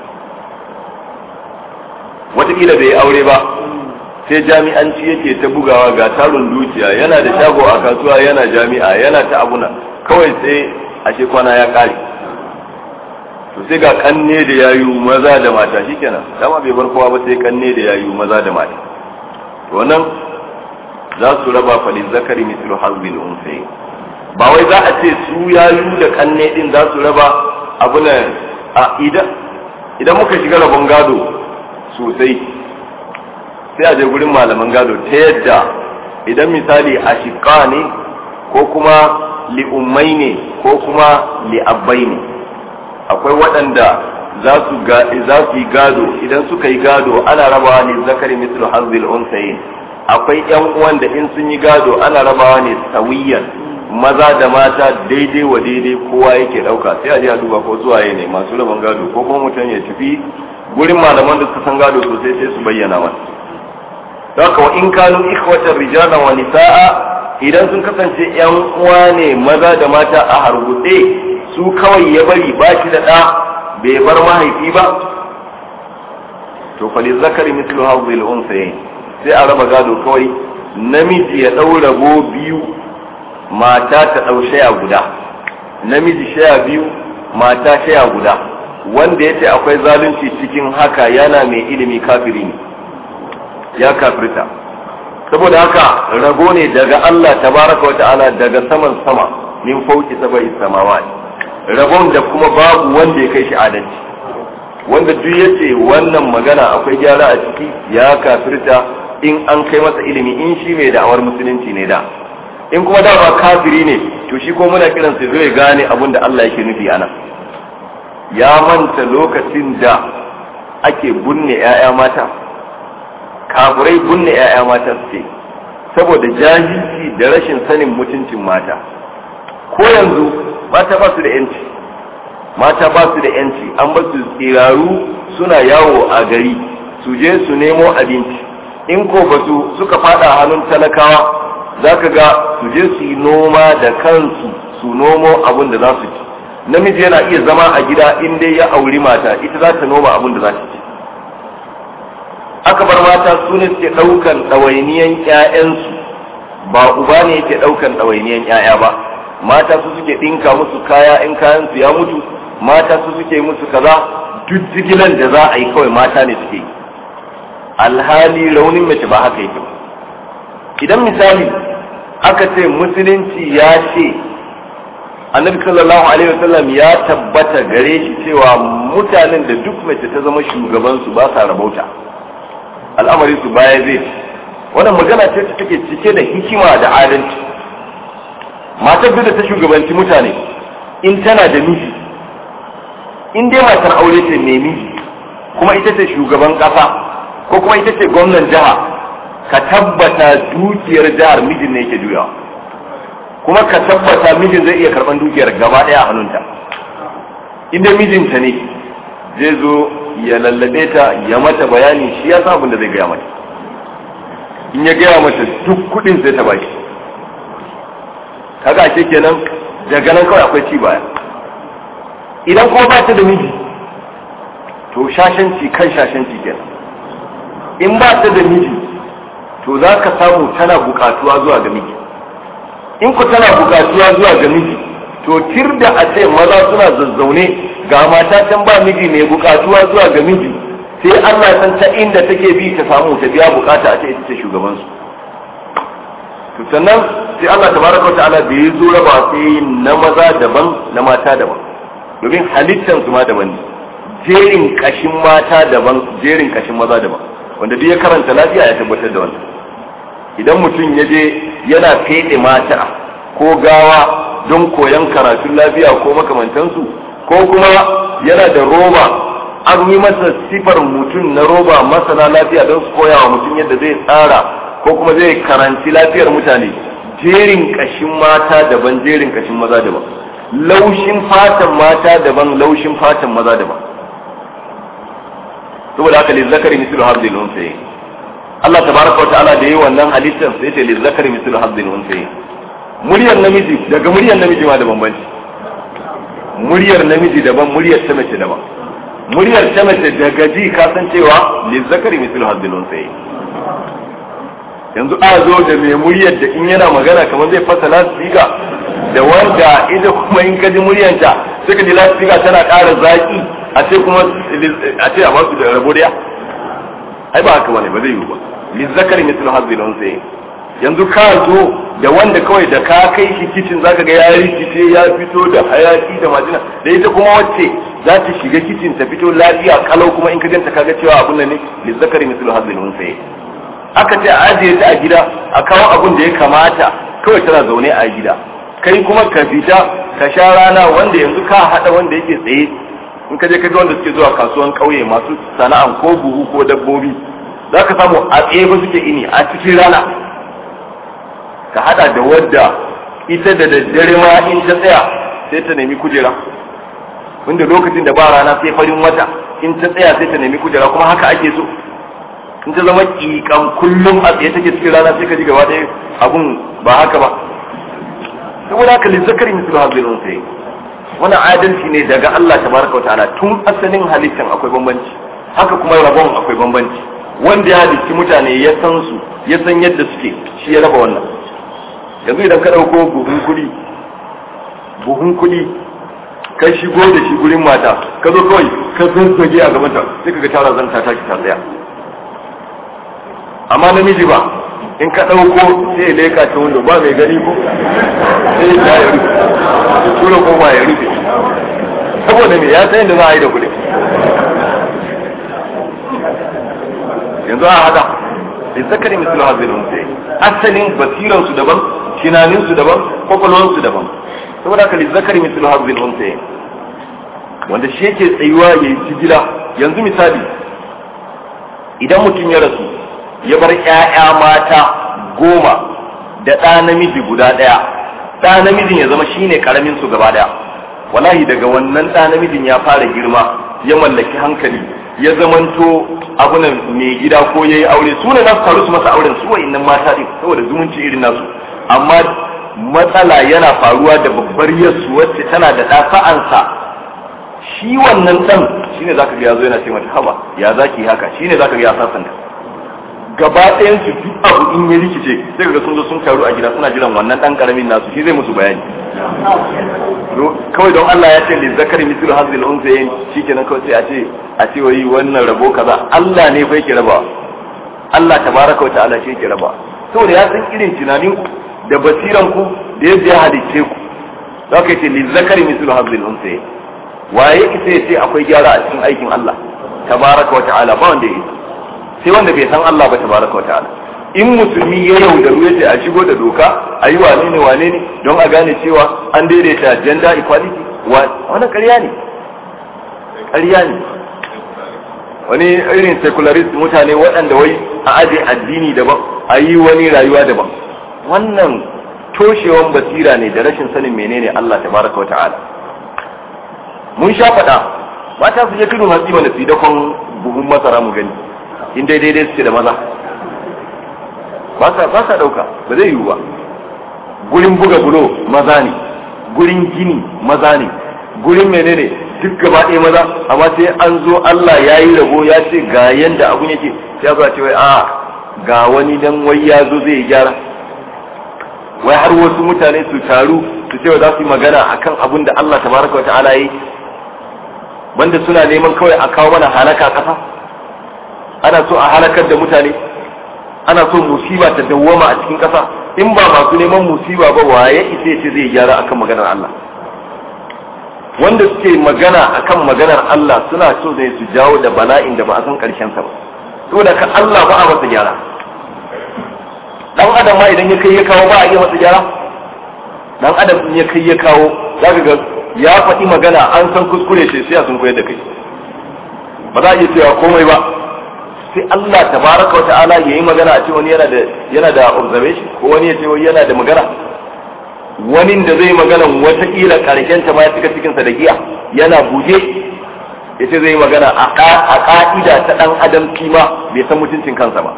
watakila bai aure ba sai jami'anci yake ta bugawa ga tarin dukiya yana da shago a kasuwa yana jami'a yana ta abuna kawai sai ashe kwana ya kare to sai ga kanne da yayu maza da mata shikenan dama bai bar kowa ba sai kanne da yayu maza da mata to nan za su raba falin zakari mislu hazbil unsayi ba wai za a ce su yayu da kanne din za su raba abuna a idan idan muka shiga rabon gado sosai sai a je gurin malaman gado ta yadda idan misali a shiƙa ne ko kuma li'ummai ne ko kuma li'abbai ne akwai waɗanda za su yi gado idan suka yi gado ana rabawa ne zakari mislu hazil unsayin akwai yan uwan da in sun yi gado ana rabawa ne sawiyan maza da mata daidai wa daidai kowa yake ɗauka sai a je a duba ko suwaye ne masu rabon gado ko kuma mutum ya tafi gurin malaman da suka san gado sosai sai su bayyana masa haka wa in kanu ikhwatan rijalan wa nisaa idan sun kasance yan uwa ne maza da mata a hargutse su kawai ya bari ba shi da ɗa bai bar mahaifi ba to fa zakari mithlu hadhihi al-unsayayn sai a raba gado kawai namiji ya ɗau rabo biyu mata ta ɗau shaya guda namiji shaya biyu mata shaya guda wanda ya ce akwai zalunci cikin haka yana mai ilimi kafiri ne ya kafirta saboda haka rago ne daga Allah tabaraka wata'ala daga saman sama min fauki sabai samawa ragon da kuma babu wanda ya kai shi adalci wanda duk yace wannan magana akwai gyara a ciki ya kafirta in an kai masa ilimi in shi mai da'awar musulunci ne da in kuma da ba kafiri ne to shi ko muna kiran sai zai gane abin da Allah yake nufi ana ya manta lokacin da ake bunne 'ya'ya mata kafirai bunne 'ya'ya mata suke saboda jahilci da rashin sanin mutuncin mata ko yanzu mata ba su da yanci mata ba su da yanci an ba su tsiraru suna yawo a gari su je su nemo abinci in ko ba su suka fada hannun talakawa za ka ga su je su yi noma da kansu su nomo abin da za su ci namiji yana iya zama a gida in dai ya auri mata ita za ta noma abin da za ta ci aka bar mata su ne suke ɗaukan ɗawainiyan ƴaƴansu ba uba ne yake ɗaukan ɗawainiyan ƴaƴa ba mata su suke ɗinka musu kaya in kayan su ya mutu mata su suke musu kaza duk jigilan da za a yi kawai mata ne suke yi alhali raunin mace ba haka yake idan misali aka ce musulunci ya ce annabi sallallahu alaihi wasallam ya tabbata gare shi cewa mutanen da duk mace ta zama shugabansu ba sa rabauta al'amari su baya zai wannan magana ce ta take cike da hikima da adalci matar da ta shugabanci mutane in tana da miji in dai matar aure ce mai miji kuma ita ce shugaban kasa ko kuma ita ce gwamnan jiha ka tabbata dukiyar jihar mijin ne yake juyawa kuma ka tabbata mijin zai iya karban dukiyar gaba daya a hannunta inda mijinta ne zai zo ya lallabe ta ya mata bayani shi ya san abin da zai gaya mata in ya gaya mata duk kudin sai ta bashi kaga ake kenan daga nan kawai akwai ci baya idan kuma ba ta da miji to shashanci kan shashanci kenan in ba ta da miji to za ka samu tana bukatuwa zuwa ga miji in ku tana bukatuwa zuwa ga miji to tir da a ce maza suna zazzaune ga mata can ba miji mai bukatuwa zuwa ga miji sai Allah san ta inda take bi ta samu ta biya bukata a ce ita ce shugaban su to sannan sai Allah tabaraka ta'ala da ya zo raba sai na maza daban na mata daban domin halittan su ma daban ne jerin kashin mata daban jerin kashin maza daban wanda duk ya karanta lafiya ya tabbatar da wannan idan mutum ya je yana fede mata ko gawa don koyon karatun lafiya ko makamantansu ko kuma yana da roba an yi masa sifar mutum na roba masana lafiya don su koya wa mutum yadda zai tsara ko kuma zai karanci lafiyar mutane jerin kashin mata daban jerin kashin maza daban laushin fatan mata daban laushin fatan maza daban saboda haka lizzakari mislu habdil unsayi Allah tabaraka wa ta'ala da yi wannan halittar sai ce lizzakari mislu habdil unsayi muryar namiji daga muryar namiji ma da bambanci muryar namiji daban muryar ta mace daban muryar ta mace daga ji ka san cewa lizzakari mislu habdil unsayi yanzu a zo da mai muryar da in yana magana kamar zai fasa lasfika da wanda ita kuma in ka ji muryanta sai ka ji lasfika tana ƙara zaki a ce kuma a ce a basu da rabo daya ai ba haka bane ba zai yiwu ba lizzakari mislu hazbil unsayi yanzu ka zo da wanda kawai da ka kai shi kicin zaka ga ya rikice ya fito da hayaki da majina da ita kuma wacce za ta shiga kicin ta fito lafiya kalau kuma in ka ganta kaga cewa abun nan ne lizzakari mislu hazbil unsayi aka ce a ajiye ta a gida a kawo abun da ya kamata kawai tana zaune a gida kai kuma ka fita ka sha rana wanda yanzu ka hada wanda yake tsaye in ka je ka ga wanda suke zuwa kasuwan kauye masu sana'an ko buhu ko dabbobi za ka samu a tsaye ba suke ini a cikin rana ka hada da wadda ita da daddare ma in ta tsaya sai ta nemi kujera wanda lokacin da ba rana sai farin wata in ta tsaya sai ta nemi kujera kuma haka ake so in ta zama kikan kullum a tsaye take cikin rana sai ka ji gaba ɗaya abun ba haka ba saboda haka lizzakari mislu hazil unsayi wani adalci ne daga Allah tabaraka ta'ala tun asalin halittan akwai bambanci haka kuma rabon akwai bambanci wanda ya halicci mutane ya san su ya san yadda suke shi ya raba wannan yanzu idan ka ɗauko buhun kuɗi buhun kuɗi ka shigo da shi gurin mata ka zo kawai ka zazzage a gabanta sai ka ga tara zanta ta ta tsaya amma namiji ba in ka ɗauko sai leka ta wando ba mai gani ko sai ya ya rufe ya tura ko ba ya rufe saboda me ya san yadda za a yi da kuɗi yanzu a hada zakari mislu hazil unsa asalin basiran su daban tunanin su daban kwakwalwan su daban saboda haka zakari mislu hazil unsa wanda shi yake tsayuwa ya yi jigila yanzu misali idan mutum ya rasu ya bar ƴaƴa mata goma da ɗa namiji guda ɗaya ɗa namijin ya zama shine karamin su gaba ɗaya wallahi daga wannan ɗa namijin ya fara girma ya mallaki hankali ya zamanto abunan mai gida ko ya yi aure su ne nasu taru su masa auren su wa'innan mata ɗin saboda zumunci irin nasu amma matsala yana faruwa da babbar yasu wacce tana da ɗa sa'ansa shi wannan ɗan shine zaka ga yazo yana ce mata haba ya zaki haka shine zaka ga ya sasanta gaba ɗayan su duk abu in ya rikice sai ga sun zo sun taru a gida suna jiran wannan ɗan karamin nasu shi zai musu bayani kawai don Allah ya ce li zakari mislu hazil unsayin shikenan kawai sai a ce a ce wai wannan rabo kaza Allah ne fa yake rabawa Allah tabaraka wa ta'ala shi yake rabawa saboda ya san irin tunanin ku da basiran ku da yadda ya halicce ku zaka ce li zakari mislu hazil unsayin waye ita ya ce akwai gyara a cikin aikin Allah tabaraka wa ta'ala ba wanda ya sai wanda bai san Allah ba tabaraka wa ta'ala in musulmi ya yaudaru ya ce a shigo da doka a yi wane ne wane ne don a gane cewa an daidaita gender equality wani ƙarya ne ƙarya ne wani irin secularist mutane waɗanda wai a aje addini daban a yi wani rayuwa daban wannan toshewan basira ne da rashin sanin menene Allah tabaraka wa ta'ala mun sha faɗa mata su je tudun hatsi mana su dakon buhun masara mu gani in dai daidai suke da maza ba sa ɗauka ba zai yiwu ba gurin buga bulo maza ne gurin gini maza ne gurin menene duk gaba ɗaya maza amma sai an zo Allah ya yi rabo ya ce ga yanda abun yake sai ya ce wai a ga wani dan wai ya zo zai gyara wai har wasu mutane su taru su ce za su yi magana akan abun da Allah tabaraka wa ta'ala yi banda suna neman kawai a kawo mana halaka kasa ana so a halakar da mutane ana so musiba ta dawwama a cikin kasa in ba masu neman musiba ba waye isa ce zai gyara akan maganar Allah wanda suke magana akan maganar Allah suna so ne su jawo da bala'in da ba a san karshen sa ba saboda ka Allah ba a masa gyara dan adam ma idan ya kai ya kawo ba a iya masa gyara dan adam in ya kai ya kawo zaka ga ya faɗi magana an san kuskure shi sai sun koyar da kai ba za a iya cewa komai ba sai Allah tabaraka wata'ala yayi magana a ce wani yana da yana da observation ko wani ya ce wani yana da magana wani da zai magana wata kila karshen ta ma ya cika cikin sa da giya yana buje ya ce zai magana a ka'ida ta dan adam kima bai san mutuncin kansa ba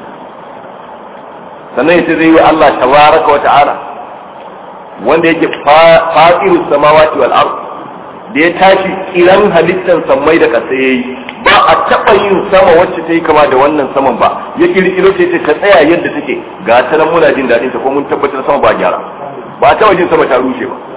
sannan ya ce zai yi Allah tabaraka wata'ala wanda yake fatirus samawati wal ard da ya tashi kiran halittan sammai da kasa yayi ba a taɓa yin sama wacce ta yi kama da wannan saman ba ya kirkiro ce ta tsaya yadda take ga ta nan muna jin daɗin ta ko mun tabbatar sama ba gyara ba a taɓa jin sama ta rushe ba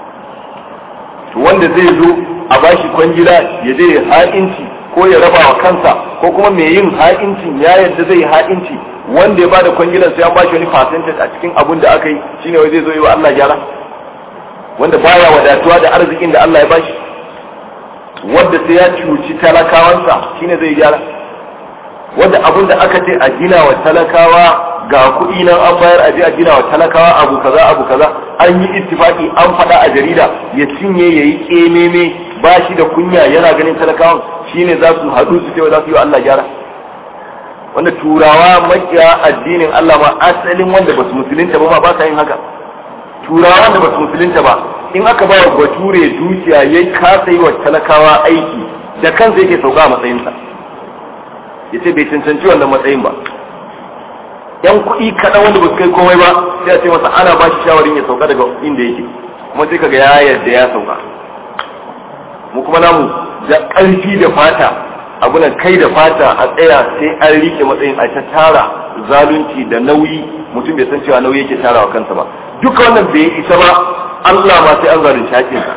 to wanda zai zo a bashi kwangila ya je ya ha'inci ko ya raba wa kansa ko kuma mai yin ha'incin ya yadda zai yi ha'inci wanda ya bada kwangilan sai an bashi wani percentage a cikin abun da aka yi shine wai zai zo yi wa Allah gyara wanda baya wadatuwa da arzikin da Allah ya bashi wanda sai ya cuci talakawansa shine zai gyara wanda abun da aka ce a gina wa talakawa ga kuɗi nan an bayar a je a gina wa talakawa abu kaza abu kaza an yi ittifaki an faɗa a jarida ya cinye ya yi ƙememe ba shi da kunya yana ganin talakawan shine za su haɗu su ce za su yi wa Allah gyara wanda turawa makiya addinin Allah ma asalin wanda ba su musulunta ba ma ba sa yin haka turawa da ba su musulunta ba in aka ba wa bature dukiya ya kasa yi wa talakawa aiki da kansa yake sauka a matsayinsa ya ce bai cancanci wannan matsayin ba yan kuɗi kaɗan wanda ba su kai komai ba sai a ce masa ana ba shi shawarin ya sauka daga inda yake kuma sai kaga ya yarda ya sauka mu kuma namu da ƙarfi da fata abunan kai da fata a tsaya sai an rike matsayin a ta tara zalunci da nauyi mutum bai san cewa nauyi yake tarawa kansa ba duka wannan bai isa ba Allah ma sai an zalunci hakinsa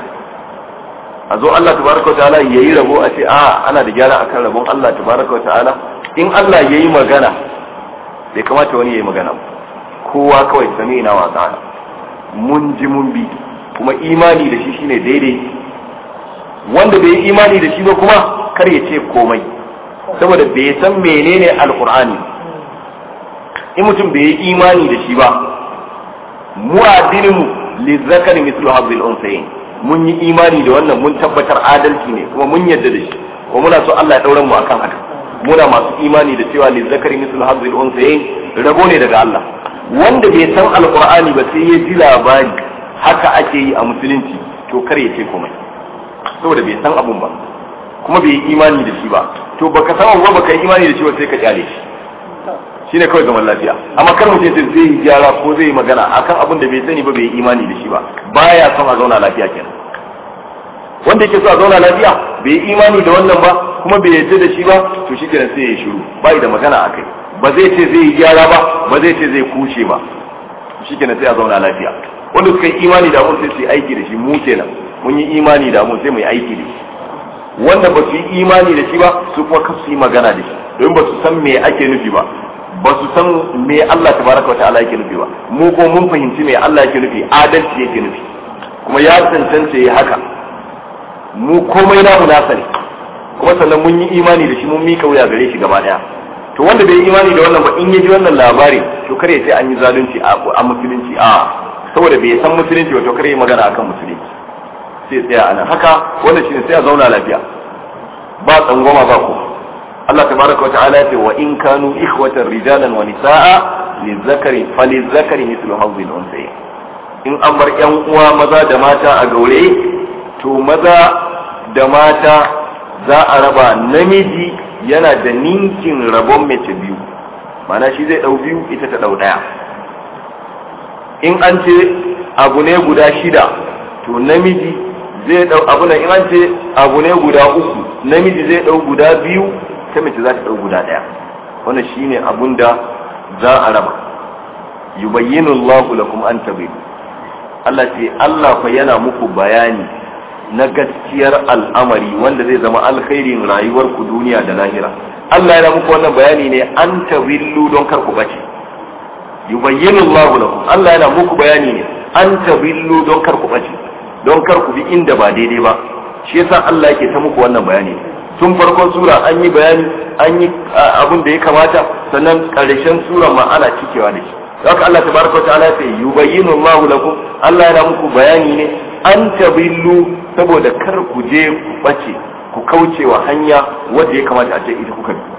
a zo Allah tabaraka ta'ala yayi rabo a ce a ana da gyara akan rabon Allah tabaraka ta'ala in Allah yayi magana bai kamata wani yayi magana ba kowa kawai sami na wa ta'ala mun ji mun bi kuma imani da shi shine daidai wanda bai yi imani da shi ba kuma kar ya ce komai saboda bai san menene alqur'ani in mutum bai yi imani da shi ba mu addinin mu lizzakari mislu hadhil unsayin mun yi imani da wannan mun tabbatar adalci ne kuma mun yarda da shi kuma muna so Allah ya daura mu akan haka muna masu imani da cewa lizzakari mislu hadhil unsayin rabo ne daga Allah wanda bai san alqur'ani ba sai ya ji labari haka ake yi a musulunci to kar ya ce komai saboda bai san abun ba kuma bai yi imani da shi ba to baka san abu ba baka yi imani da shi ba sai ka kyale shi shine kawai zaman lafiya amma kar mutum sai zai yi gyara ko zai yi magana akan abin da bai sani ba bai yi imani da shi ba baya son a zauna lafiya kenan wanda yake so a zauna lafiya bai yi imani da wannan ba kuma bai yarda da shi ba to shi kenan sai ya shiru bai da magana akai ba zai ce zai yi gyara ba ba zai ce zai kuce ba shi kenan sai a zauna lafiya wanda suka yi imani da mun sai su yi aiki da shi mu kenan mun yi imani da mun sai mu yi aiki da shi wanda ba su yi imani da shi ba su kuma kasu yi magana da shi domin ba su san me ake nufi ba ba su san me Allah tabaraka wata'ala yake nufi ba mu ko mun fahimci me Allah yake nufi adalci yake nufi kuma ya tantance ya haka mu komai namu nasa ne kuma sannan mun yi imani da shi mun mika wuya gare shi gaba daya to wanda bai yi imani da wannan ba in ya ji wannan labari to kare ya ce an yi zalunci a musulunci a saboda bai san musulunci ba to kare ya magana akan musulunci sai tsaya anan haka wannan shine sai a zauna lafiya ba tsangwama ba ko Allah tabaraka wa ta'ala ce wa in kanu ikhwatan rijalan wa nisaa lizakari falizakari mithlu hawzil unsayi in an bar yan uwa maza da mata a gaure to maza da mata za a raba namiji yana da ninkin rabon mace biyu mana shi zai dau biyu ita ta dau daya in an ce abu ne guda shida to namiji zai dau abu ne in an ce abu ne guda uku namiji zai dau guda biyu ta mace za ta ɗau guda ɗaya wannan shine abun da za a raba yubayyinu Allahu lakum an tabidu Allah ce Allah fa yana muku bayani na gaskiyar al'amari wanda zai zama alkhairin rayuwar ku duniya da lahira Allah yana muku wannan bayani ne an tabillu don kar ku bace yubayyinu Allahu lakum Allah yana muku bayani ne an tabillu don kar ku bace don kar ku bi inda ba daidai ba shi yasa Allah yake ta muku wannan bayani tun farkon sura an yi bayani an yi abin da ya kamata sannan karshen sura ma ana cikewa da shi haka Allah tabaraka wa ta'ala sai yubayyinu Allahu lakum Allah yana muku bayani ne an tabillu saboda kar ku je ku bace ku kauce wa hanya wanda ya kamata a ce ita kuka bi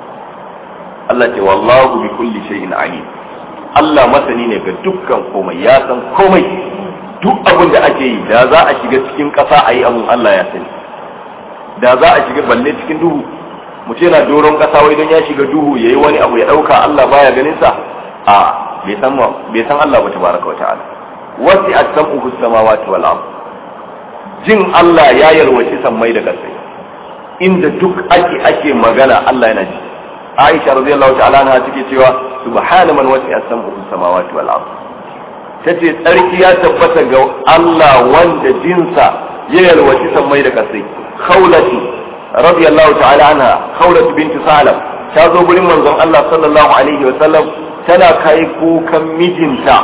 Allah ce wallahu bi kulli shay'in alim Allah masani ne ga dukkan komai ya san komai duk abin da ake yi da za a shiga cikin ƙasa a yi abin Allah ya sani da za a shiga balle cikin duhu mu ce na doron kasa wai don ya shiga duhu yayi wani abu ya dauka Allah baya ganin sa a bai san bai san Allah ba tabaraka wa ta'ala wasi as-sam'u samawati wal ard jin Allah ya yalwaci sammai da kasai inda duk ake ake magana Allah yana ji Aisha radiyallahu ta'ala anha take cewa subhana man wasi as-sam'u samawati wal ard tace tsarki ya tabbata ga Allah wanda jinsa ya yalwaci sammai da kasai khawlatu radiyallahu ta'ala anha khawlatu binti salam ta zo gurin manzon Allah sallallahu alaihi wa sallam tana kai kukan mijinta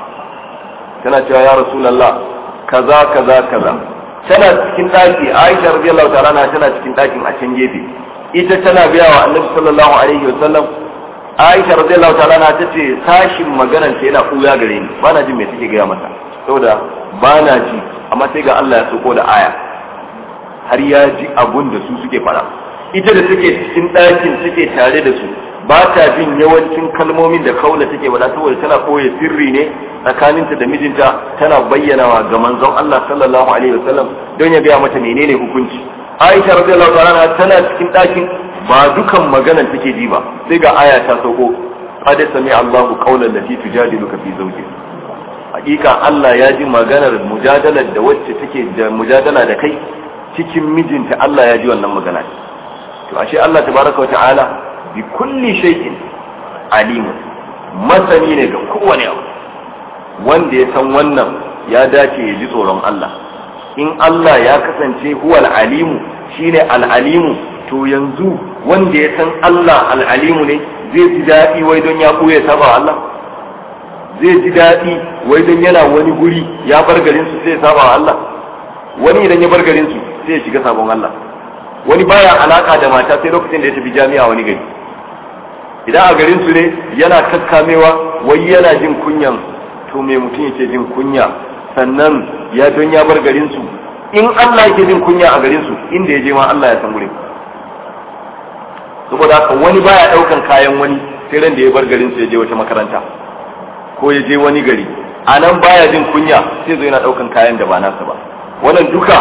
tana cewa ya rasulullah kaza kaza kaza tana cikin daki Aisha radiyallahu ta'ala anha tana cikin dakin a can gefe ita tana biya wa Annabi sallallahu alaihi wa sallam Aisha radiyallahu ta'ala anha tace sashin maganar ta yana kuya gare ni bana jin me take gaya mata saboda bana ji amma sai ga Allah ya soko da aya har ya ji abun da su suke fara ita da suke cikin ɗakin suke tare da su ba ta jin yawancin kalmomin da kaula take wada saboda tana koya sirri ne tsakaninta da mijinta tana bayyanawa ga manzon Allah sallallahu alaihi wasallam don ya gaya mata menene hukunci Aisha radiyallahu ta'ala tana cikin ɗakin ba dukan maganar take ji ba sai ga aya ta sauko qad sami Allahu qawlan lati tujadiluka fi zawjiha hakika Allah ya ji maganar mujadalar da wacce take da mujadala da kai cikin mijinta Allah ya ji wannan magana to ashe Allah tabaraka wata'ala bi kulli shay'in alimun masani ne ga kowane abu wanda ya san wannan ya dace ya ji tsoron Allah in Allah ya kasance huwal alimu shine al-alimu to yanzu wanda ya san Allah al-alimu ne zai ji daɗi wai don ya ɓuya saba Allah zai ji daɗi wai don yana wani guri ya bar garin su sai saba wa Allah wani idan ya bar garin su sai ya shiga sabon Allah wani baya alaka da mata sai lokacin da ya tafi jami'a wani gari idan a garin su ne yana kakkamewa wai yana jin kunyan to me mutum yake jin kunya sannan ya don ya bar garin su in Allah yake jin kunya a garin su inda ya je ma Allah ya san gurin saboda haka wani baya daukan kayan wani sai ran da ya bar garin su ya je wata makaranta ko ya je wani gari a nan baya jin kunya sai zo yana daukan kayan da ba nasa ba wannan duka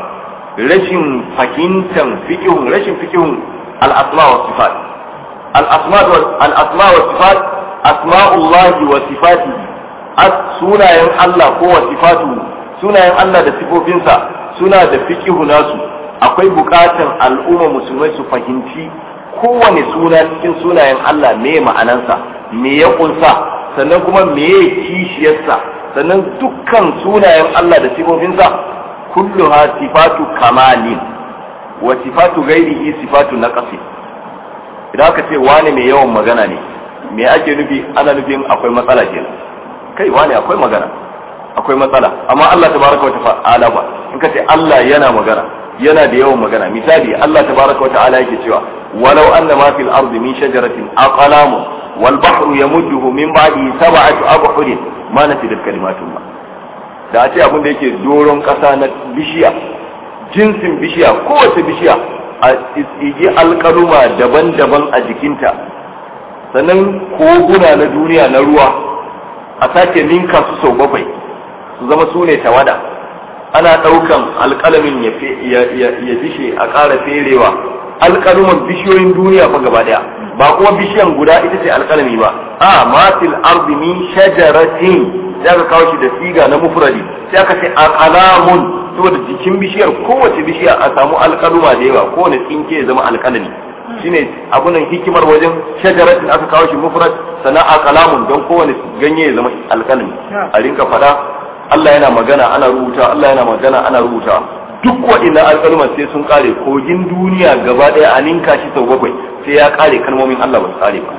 rashin fahimtar fiqhun rashin fiqhun al-asma wa sifat al-asma al-asma wa sifat asma'ullah wa sifatihi sunayen Allah ko wa sifatu sunayen Allah da sifofinsa suna da fiqhu nasu akwai bukatan al'umma musulmai su fahimci kowane suna cikin sunayen Allah me ma'anansa me ya kunsa sannan kuma meye kishiyarsa sannan dukkan sunayen Allah da sifofinsa kulluha sifatu kamalin wa sifatu ghairihi sifatu naqsi idan aka ce wane mai yawan magana ne me ake nufi ana nufin akwai matsala kenan kai wane akwai magana akwai matsala amma Allah tabaraka wa ta'ala ba in ka ce Allah yana magana yana da yawan magana misali Allah tabaraka wa ta'ala yake cewa walau anna ma fil ardi min shajaratin aqlamun wal bahru yamudduhu min ba'di sab'ati abhurin ma nafidat kalimatullah da a ce abin da yake doron kasa na bishiya jinsin bishiya kowace bishiya a tsigi alkaluma daban-daban a jikinta sannan koguna na duniya na ruwa a sake ninka su sau bakwai su zama su ne tawada ana ɗaukan alƙalamin ya dishe a ƙara ferewa alƙaluman bishiyoyin duniya fa gaba ɗaya ba kuma bishiyan guda ita ce alƙalami ba a matil ardi min shajaratin sai aka kawo shi da siga na mufradi sai aka ce alqalamun saboda jikin bishiyar kowace bishiya a samu alƙaluma da yawa kowane tsinke ya zama alƙalami shine abunan hikimar wajen shajaratin aka kawo shi mufrad sana alqalamun don kowane ganye ya zama alƙalami a rinka fada Allah yana magana ana rubuta Allah yana magana ana rubuta duk waɗannan alƙaluman sai sun kare kogin duniya gaba ɗaya a ninka shi sau bakwai sai ya kare kalmomin Allah ba su kare ba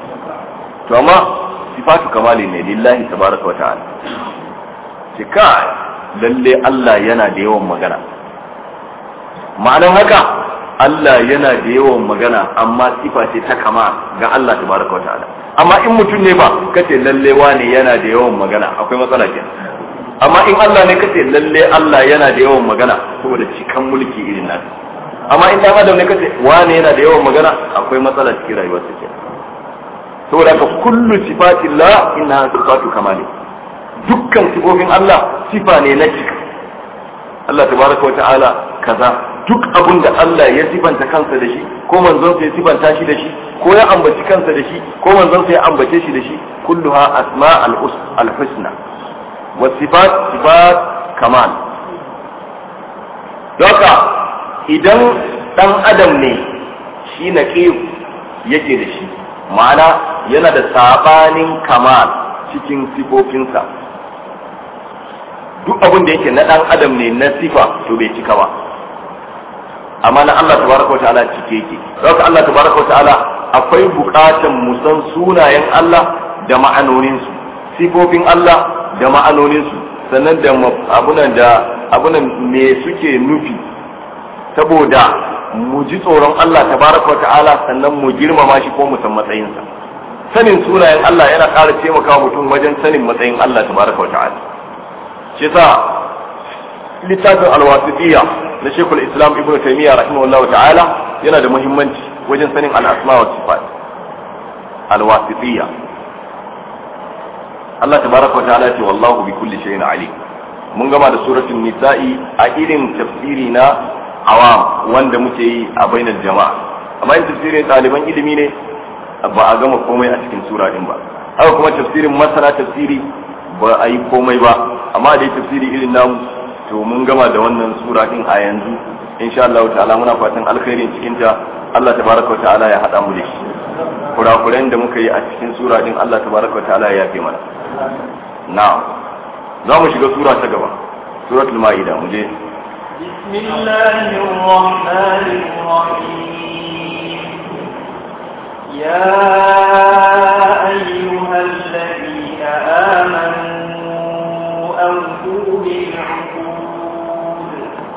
to amma sifatu kamali ne lillahi tabaraka wa ta'ala ce kai lalle Allah yana da yawan magana ma'anan haka Allah yana da yawan magana amma sifa ce ta kama ga Allah tabaraka wa ta'ala amma in mutum ne ba kace lalle wane yana da yawan magana akwai matsala kenan amma in Allah ne kace lalle Allah yana da yawan magana saboda cikan mulki irin nan amma in dan adam ne kace wane yana da yawan magana akwai matsala cikin rayuwar sa kenan saboda ka kullu sifatillah inna sifatu kamali dukkan sifofin Allah sifa ne na cika Allah tabaraka wa ta'ala kaza duk abun da Allah ya sifanta kansa da shi ko manzon sa ya sifanta shi da shi ko ya ambaci kansa da shi ko manzon sa ya ambace shi da shi kulluha asma al-husna والصفات صفات كمال doka idan dan adam ne shi na yake da shi ma'ana yana da sabanin kamal cikin sifofinsa duk abin da yake na dan adam ne na sifa to bai cika ba amma na Allah tabaraka wa ta'ala cike yake doka Allah tabaraka wa ta'ala akwai bukatan mu san sunayen Allah da ma'anoninsu sifofin Allah da ma'anoninsu sannan da abunan da abunan me suke nufi saboda mu ji tsoron Allah tabaraka ta'ala sannan mu girmama shi ko mu san matsayinsa sanin sunayen Allah yana ƙara taimakawa mutum wajen sanin matsayin Allah tabaraka ta'ala shi yasa littafin alwasitiyya na shekul islam ibn taymiyyah rahimahullahu ta'ala yana da muhimmanci wajen sanin al-asma wa sifat alwasitiyya Allah tabaraka wa ta'ala ce wallahu bi kulli shay'in alim mun gama da suratul nisa'i a irin tafsiri na awam wanda muke yi a bainar jama'a amma in tafsirin ɗaliban ilimi ne ba a gama komai a cikin sura din ba haka kuma tafsirin masana tafsiri ba a yi komai ba amma dai tafsiri irin namu to mun gama da wannan sura din a yanzu insha Allah ta'ala muna fatan alkhairin cikin ta Allah tabaraka wa ta'ala ya hada mu da shi kurakuren da muka yi a cikin sura din Allah tabaraka wa ta'ala ya yafe mana na'am za mu shiga sura ta gaba suratul ma'ida mu je بسم الله الرحمن الرحيم يا أيها الذين آمنوا أوفوا بالعقود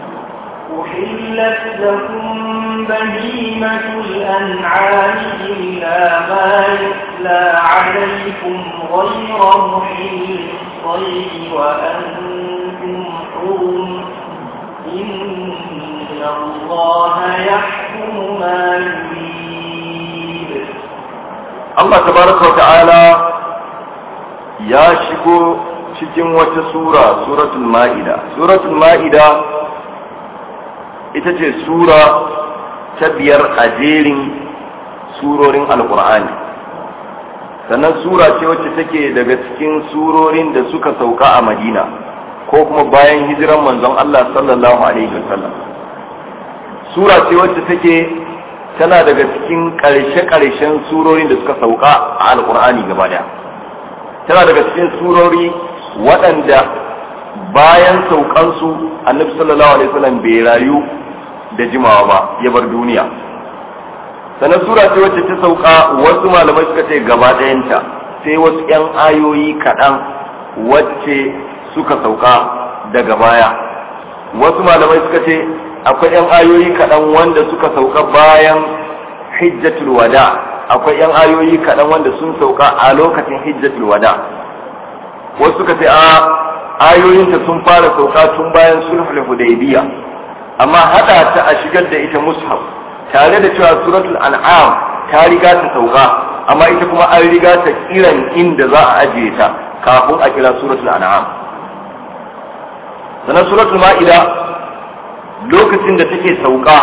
أحلت لكم بهيمة الأنعام إلا ما يتلى عليكم غير محل الصيد وأنتم حرم إن الله يحكم ما يريد Allah tabaraka wa ta'ala ya shigo cikin wata sura suratul ma'ida suratul ma'ida ita ce sura ta biyar a jerin surorin alkur'ani sannan sura ce wacce take daga cikin surorin da suka sauka a madina ko kuma bayan hijiran manzon Allah sallallahu alaihi wasallam sura ce wacce take tana daga cikin ƙarshe-ƙarshen surorin da suka sauka a alkur'ani gaba daya tana daga cikin surori waɗanda bayan saukansu annabi sallallahu alaihi wasallam bai rayu da jimawa ba ya bar duniya sannan sura ce wacce ta sauka wasu malamai suka ce gaba ɗayanta sai wasu 'yan ayoyi kaɗan wacce suka sauka daga baya wasu malamai suka ce akwai 'yan ayoyi kaɗan wanda suka sauka bayan hijjatul wada akwai 'yan ayoyi kaɗan wanda sun sauka a lokacin hijjatul wada wasu suka ce a ayoyinta sun fara sauka tun bayan sulhul hudaybiya amma hada ta a shigar da ita mushaf tare da cewa suratul an'am ta riga ta sauka amma ita kuma an riga ta kiran inda za a ajiye ta kafin a kira suratul an'am sannan suratul ma'ida lokacin da take sauka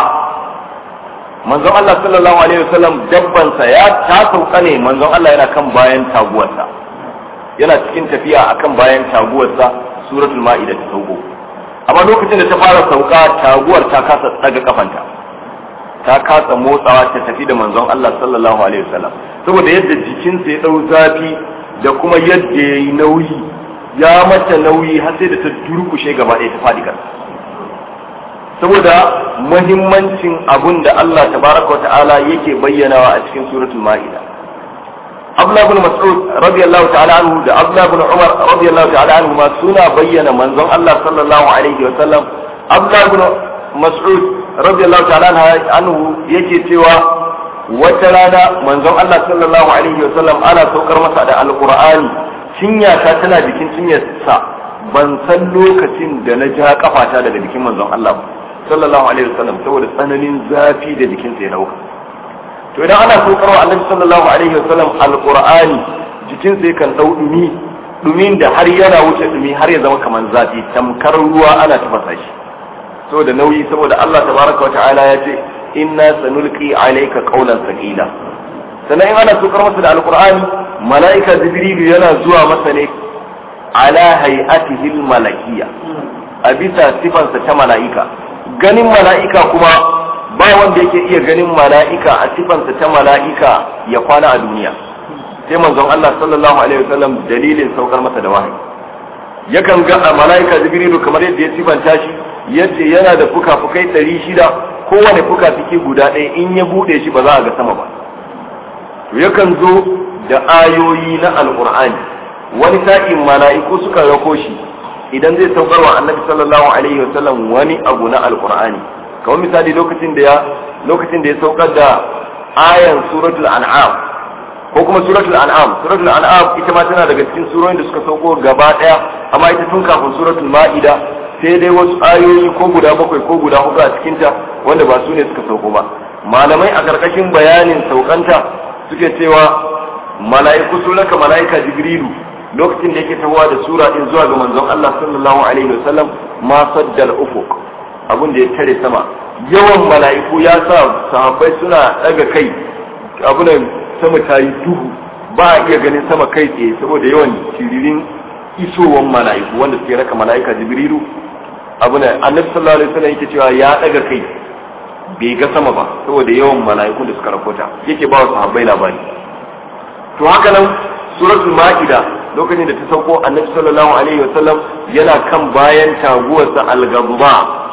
manzon Allah sallallahu alaihi wasallam dabbansa ya ta sauka ne manzon Allah yana kan bayan taguwarsa yana cikin tafiya akan bayan taguwarsa suratul ma'ida ta sauko amma lokacin da ta fara sauka taguwar ta kasa daga kafanta ta kasa motsawa ta tafi da manzon Allah sallallahu alaihi wasallam saboda yadda jikinsa ya dau zafi da kuma yadda ya yi nauyi ya mata nauyi har sai da ta durkushe gaba ɗaya ta faɗi kasa saboda muhimmancin abun da Allah tabaraka wa ta'ala yake bayyanawa a cikin suratul ma'ida Abdullah ibn Mas'ud radiyallahu ta'ala anhu da Abdullah ibn Umar radiyallahu ta'ala anhu ma suna bayyana manzon Allah sallallahu alaihi wa sallam Abdullah ibn Mas'ud radiyallahu ta'ala anhu yake cewa wata rana manzon Allah sallallahu alaihi wa sallam ana saukar masa da alqur'ani cinya ta tana jikin cinyarsa ban san lokacin da na ja kafata daga jikin manzon Allah sallallahu alaihi wa sallam saboda tsananin zafi da jikinsa ya dauka to idan ana saukarwa annabi sallallahu alaihi wasallam alqur'ani jikin sai kan dau dumi dumin da har yana wuce dumi har ya zama kamar zafi tamkar ruwa ana tafasa shi saboda nauyi saboda Allah tabaraka wa ta'ala ya ce inna sanulqi alayka qawlan thaqila sannan in ana saukar masa da alqur'ani mala'ika jibrilu yana zuwa masa ne ala hay'atihi malakiyya a bisa sifansa ta mala'ika ganin mala'ika kuma ba wanda yake iya ganin mala'ika a sifansa ta mala'ika ya kwana a duniya sai manzon Allah sallallahu alaihi wasallam dalilin saukar masa da wahayi yakan ga a mala'ika jibrilu kamar yadda ya sifanta shi yace yana da fuka-fukai ɗari shida kowane fuka-fuki guda ɗaya in ya buɗe shi ba za a ga sama ba to yakan zo da ayoyi na alqur'ani wani sa'in mala'iku suka rako shi idan zai saukar wa annabi sallallahu alaihi wasallam wani abu na alqur'ani kamar misali lokacin da ya lokacin da ya saukar da ayan suratul an'am ko kuma suratul an'am suratul an'am ita ma tana daga cikin surorin da suka sauko gaba daya amma ita tun kafin suratul ma'ida sai dai wasu ayoyi ko guda bakwai ko guda hudu a cikin ta wanda ba su ne suka sauko ba malamai a karkashin bayanin saukanta suke cewa mala'iku sun raka mala'ika jibrilu lokacin da yake tahowa da sura din zuwa ga manzon Allah sallallahu alaihi wasallam ma saddal ufuq abin da ya tare sama yawan mala'iku ya sa sahabbai suna daga kai abunan sama ta yi duhu ba a iya ganin sama kai tsaye saboda yawan tiririn isowan mala'iku wanda suke raka mala'ika jibrilu abunan annabi sallallahu alaihi wasallam yake cewa ya daga kai bai ga sama ba saboda yawan mala'ikun da suka rakota yake ba wa sahabbai labari to haka nan suratul ma'ida lokacin da ta sauko annabi sallallahu alaihi wasallam yana kan bayan taguwarsa al-ghadba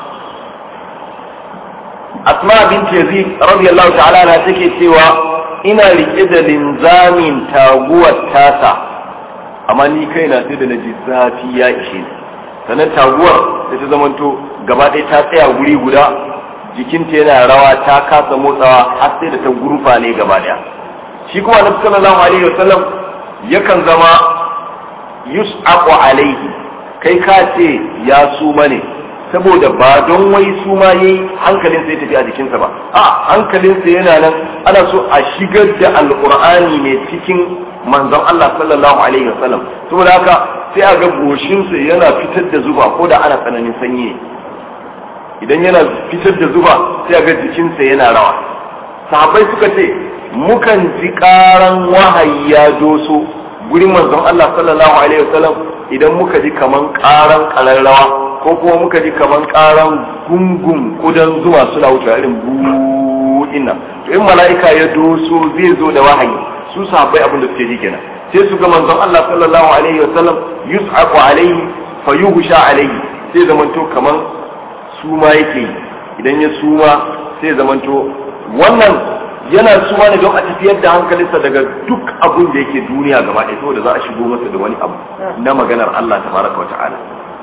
asma bint yazid radiyallahu ta'ala na take cewa ina rike da linzamin taguwar tasa amma ni kaina sai da naji zafi ya ishe ni sannan taguwar da ta zamanto gaba ɗaya ta tsaya guri guda jikinta yana rawa ta kasa motsawa har sai da ta gurfa ne gaba ɗaya shi kuma annabi sallallahu alaihi wasallam yakan zama yus'aqu alaihi kai ka ce ya suma ne saboda ba don wai suma yayi hankalin sai tafi a jikinsa ba a hankalinsa yana nan ana so a shigar da alqur'ani ne cikin manzon Allah sallallahu alaihi wasallam saboda haka sai a ga goshinsa yana fitar da zuba ko da ana tsananin sanyi idan yana fitar da zuba sai a ga jikinsa yana rawa sahabbai suka ce mukan ji karan wahayi ya doso gurin manzon Allah sallallahu alaihi wasallam idan muka ji kaman karan kararrawa ko kuma muka ji kaman karan gungun kudan zuma suna wuce irin buɗin nan to in mala'ika ya doso zai zo da wahayi su sahabbai abin da suke ji kenan sai su ga manzon Allah sallallahu alaihi wasallam yus'aqu alaihi fayuhsha alaihi sai zamanto kaman suma yake yi idan ya suma sai zamanto wannan yana suma ne don a tafiyar da hankalinsa daga duk abin da yake duniya gaba ɗaya saboda za a shigo masa da wani abu na maganar Allah tabaraka wa ta'ala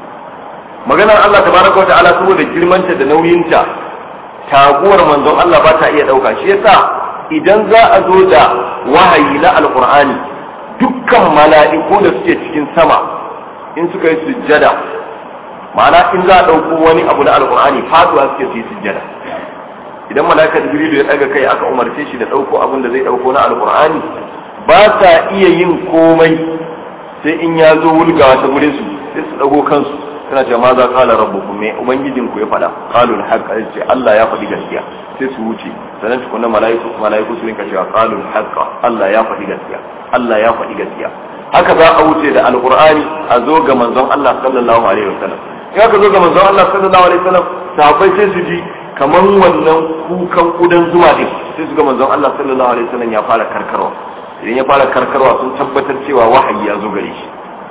maganar Allah tabaraka wa ta'ala saboda girmanta da nauyinta taguwar manzon Allah ba ta iya ɗauka shi yasa idan za a zo da wahayi na alqur'ani dukkan mala'iku da suke cikin sama in suka yi sujjada ma'ana in za a ɗauko wani abu na alqur'ani faduwa suke su yi sujjada idan malaka jibrilu ya daga kai aka umarce shi da dauko abin da zai dauko na alqur'ani ba sa iya yin komai sai in ya zo wulgawa ta gurin su sai su dago kansu suna cewa ma za kala rabbukum me ubangijin ku ya faɗa qalul haqq ce Allah ya faɗi gaskiya sai su wuce sannan tukunna malaiku malaiku su rinka cewa qalul haqq Allah ya faɗi gaskiya Allah ya faɗi gaskiya haka za a wuce da alqur'ani a zo ga manzon Allah sallallahu alaihi wasallam in aka zo ga manzon Allah sallallahu alaihi wasallam sahabbai sai su ji kaman wannan kukan kudan zuwa din sai su ga manzon Allah sallallahu alaihi wasallam ya fara karkarwa idan ya fara karkarwa sun tabbatar cewa wahayi ya zo gare shi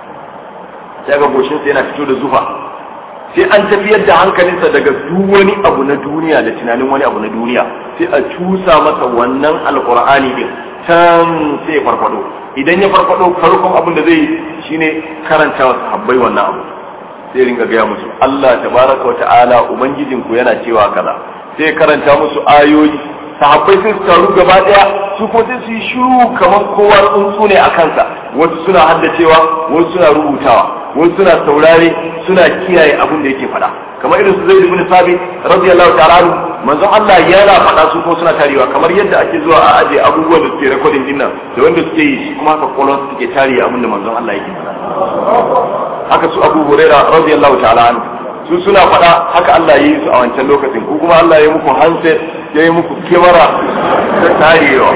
sai ga goshin sa yana fito da zufa sai an tafiyar da hankalinsa daga duk wani abu na duniya da tunanin wani abu na duniya sai a cusa masa wannan alqur'ani din can sai ya farfado idan ya farfado farkon abin da zai shine karanta wa sahabbai wannan abu sai ringa gaya musu Allah tabaraka wa ta'ala ubangijin ku yana cewa kaza sai karanta musu ayoyi sahabbai sai su taru gaba daya su ko sai su yi shiru kamar kowa tsuntsu ne a kansa wasu suna haddacewa wasu suna rubutawa wasu suna saurare suna kiyaye abin da yake faɗa kamar irin su zaid ibn sabit radiyallahu ta'ala anhu manzon Allah yana faɗa su ko suna tarewa kamar yadda ake zuwa a aje abubuwan da suke recording din nan da wanda suke yi shi kuma haka kolon suke tare abin da manzon Allah yake faɗa haka su Abu Huraira radiyallahu ta'ala anhu su suna faɗa haka Allah ya yi su a wancan lokacin ko kuma Allah ya yi muku handset ya yi muku kyamara ta tarewa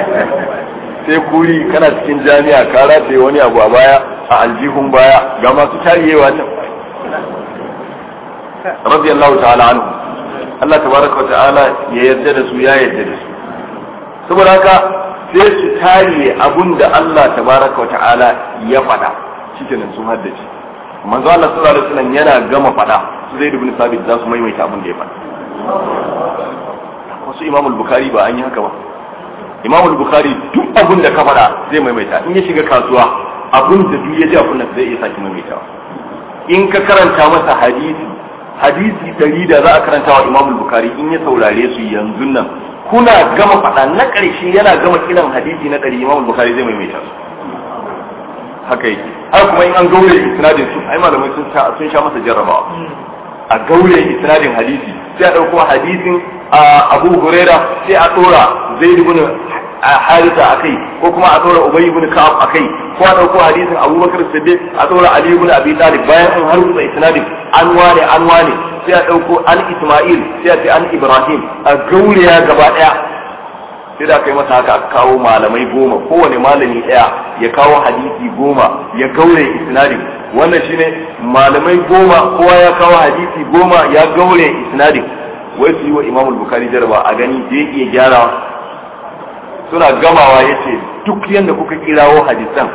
sai kuri kana cikin jami'a ka rataye wani abu a baya a aljihun baya ga masu tarewa can radiyallahu ta'ala anhu Allah tabaraka wa ta'ala ya yarda da su ya yarda da su saboda haka sai su tare abun da Allah tabaraka wa ta'ala ya faɗa shikenan sun haddace manzo Allah sallallahu alaihi wasallam yana gama faɗa su zai ibn sabit za su maimaita abun da ya faɗa wasu Imam al-Bukhari ba an yi haka ba Imam al-Bukhari duk abun da ka faɗa zai maimaita in ya shiga kasuwa abun da duk ya ji abun da zai iya saki maimaitawa in ka karanta masa hadisi hadisi dari da za a karanta wa Imam Bukhari in ya saurare su yanzu nan kuna gama faɗa na ƙarshe yana gama kiran hadisi na ɗari Imam Bukhari zai maimaita su haka yake har kuma in an gaure isnadin su ai malamai sun sha sun sha masa jarrabawa a gaure isnadin hadisi sai a ɗauko hadisin Abu Huraira sai a ɗora Zaid ibn harisa akai ko kuma a tsora ubay ibn ka'ab akai ko a dauko hadisin abubakar siddiq a tsora ali ibn abi talib bayan an harbuta isnadin an wane an wane sai a dauko an isma'il sai a ce an ibrahim a gauriya gaba daya sai da kai masa haka aka kawo malamai goma kowane malami daya ya kawo hadisi goma ya gaure isnadin wannan shine malamai goma kowa ya kawo hadisi goma ya gaure isnadin wai su yi wa imamul bukari jaraba a gani zai iya gyara suna gamawa ya ce duk yadda kuka kirawo hadisan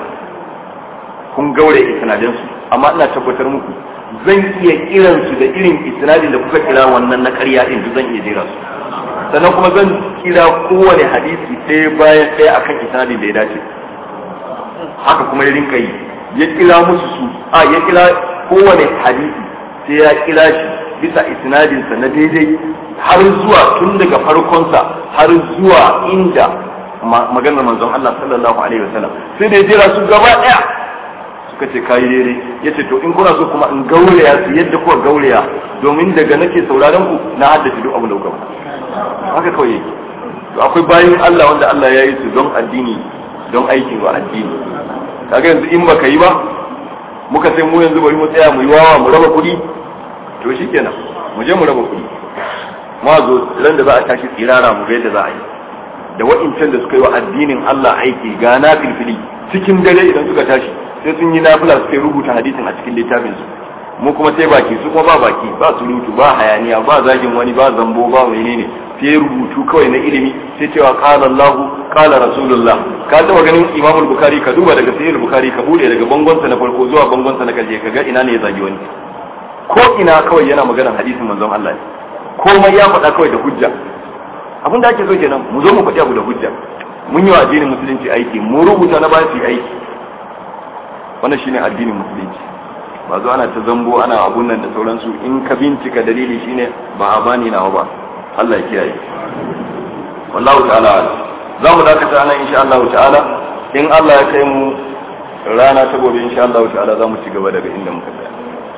kun gaure isnadinsu amma ina tabbatar muku zan iya kiransu da irin isnadin da kuka kira wannan na karya din duk zan iya jera su sannan kuma zan kira kowane hadisi ɗaya bayan ɗaya akan isnadin da ya dace haka kuma ya rinka yi ya kira musu su a ya kira kowane hadisi sai ya kira shi bisa isnadinsa na daidai har zuwa tun daga farkonsa har zuwa inda maganar manzon Allah sallallahu alaihi wasallam sai da ya jira su gaba ɗaya suka ce kayi daidai ya ce to in kuna so kuma in gauraya su yadda kuka gauraya domin daga nake sauraron ku na haddace duk abin da kuka haka kawai yake to akwai bayan Allah wanda Allah ya yi su don addini don aiki wa addini kaga yanzu in baka yi ba muka sai mu yanzu bari mu tsaya mu yi wawa mu raba kuɗi to shikenan mu je mu raba kuɗi ma zo ran da za a tashi tsirara mu ga yadda za a yi da wa'incan da suka yi wa addinin Allah aiki ga na filfili cikin dare idan suka tashi sai sun yi nafila suka rubuta hadisin a cikin littafin su mu kuma sai baki su kuma ba baki ba surutu ba hayaniya ba zagin wani ba zambo ba menene sai rubutu kawai na ilimi sai cewa qala Allah qala Rasulullah ka taba ganin Imam Bukhari ka duba daga Sahih Bukhari ka bude daga bangonsa na farko zuwa bangonsa na karshe ka ga ina ne ya zagi wani ko ina kawai yana maganar hadisin manzon Allah ne komai ya faɗa kawai da hujja abin da ake so kenan mu zo mu faɗi abu da hujja mun yi wa addinin musulunci aiki mu rubuta na ba su aiki wannan shine addinin musulunci ba zo ana ta zambo ana abun nan da sauransu in ka bincika dalili shine ba a bani nawa ba Allah ya kiyaye wallahu ta'ala za mu dakata nan insha Allah ta'ala in Allah ya kai mu rana ta gobe insha Allah ta'ala za mu ci gaba daga inda muka tsaya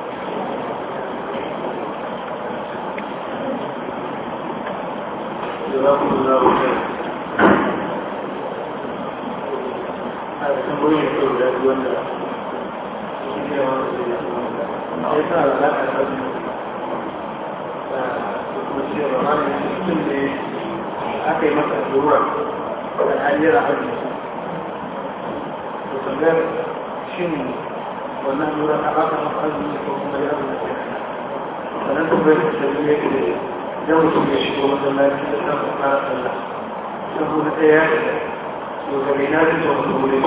aka yi masa allura da hanyar hajji to tambayar shin wannan allura a baka masa azumi ko kuma ya abu da ke sannan tambayar da ta zuwa ke idan mutum ya shigo masallaci da sa fara sallah saboda ɗaya to daga ina zai zo mutum wurin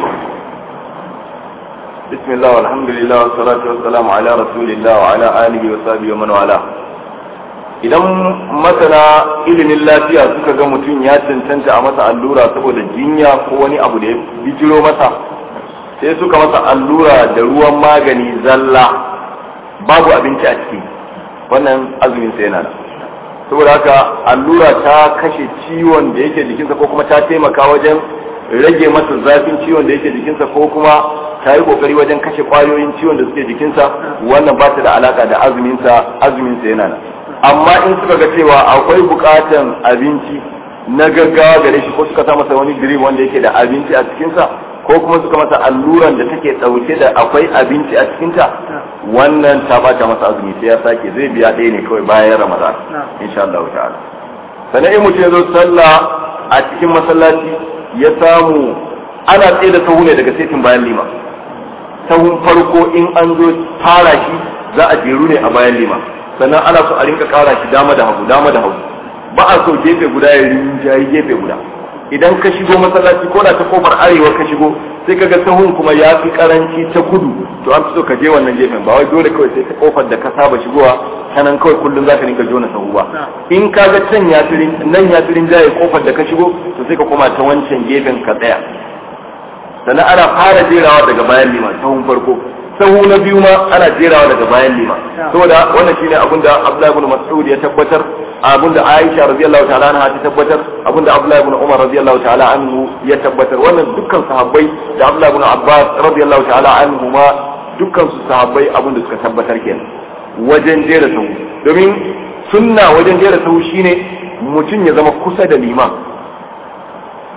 بسم الله والحمد لله والصلاة والسلام على رسول الله وعلى آله وصحبه ومن والاه idan masana ilimin lafiya suka ga mutum ya cancanta a masa allura saboda jinya ko wani abu da ya bijiro masa sai suka masa allura da ruwan magani zalla babu abinci a ciki wannan azumin sai yana saboda haka allura ta kashe ciwon da yake jikinsa ko kuma ta taimaka wajen rage masa zafin ciwon da yake jikinsa ko kuma ta yi kokari wajen kashe kwayoyin ciwon da suke jikinsa wannan ba ta da alaka da azuminsa azuminsa yana nan amma in suka ga cewa akwai bukatan abinci na gaggawa gare shi ko suka sa masa wani drip wanda yake da abinci a cikinsa ko kuma suka masa alluran da take dauke da akwai abinci a cikinta wannan ta bata masa azumi sai ya sake zai biya ɗaya ne kawai bayan ramadan insha Allah ta'ala sannan in mutum ya zo sallah a cikin masallaci ya samu ana tsaye da sahu ne daga setin bayan lima sahun farko in an zo fara shi za a jeru ne a bayan lima sannan ana so a rinka kara shi dama da hagu dama da hagu ba a so gefe guda ya rinjayi gefe guda idan ka shigo masallaci ko da ta kofar arewa ka shigo sai ka ga sahun kuma ya fi karanci ta kudu to an fi so ka je wannan gefen ba wai dole kawai sai ta kofar da ka saba shigowa ta nan kawai kullum za ka rinka jona sahu ba in ka ga can ya fi nan ya fi rinjaye kofar da ka shigo to sai ka koma ta wancan gefen ka tsaya sannan ana fara jerawa daga bayan liman sahun farko sahu na biyu ma ana jerawa daga bayan lima saboda wannan shine abin da Abdullahi ibn Mas'ud ya tabbatar abin da Aisha radiyallahu ta'ala anha ta tabbatar abin da Abdullahi ibn Umar radiyallahu ta'ala anhu ya tabbatar wannan dukkan sahabbai da Abdullahi ibn Abbas radiyallahu ta'ala anhu ma dukkan su sahabbai abin da suka tabbatar kenan wajen jera sahu domin sunna wajen jera sahu shine mutum ya zama kusa da liman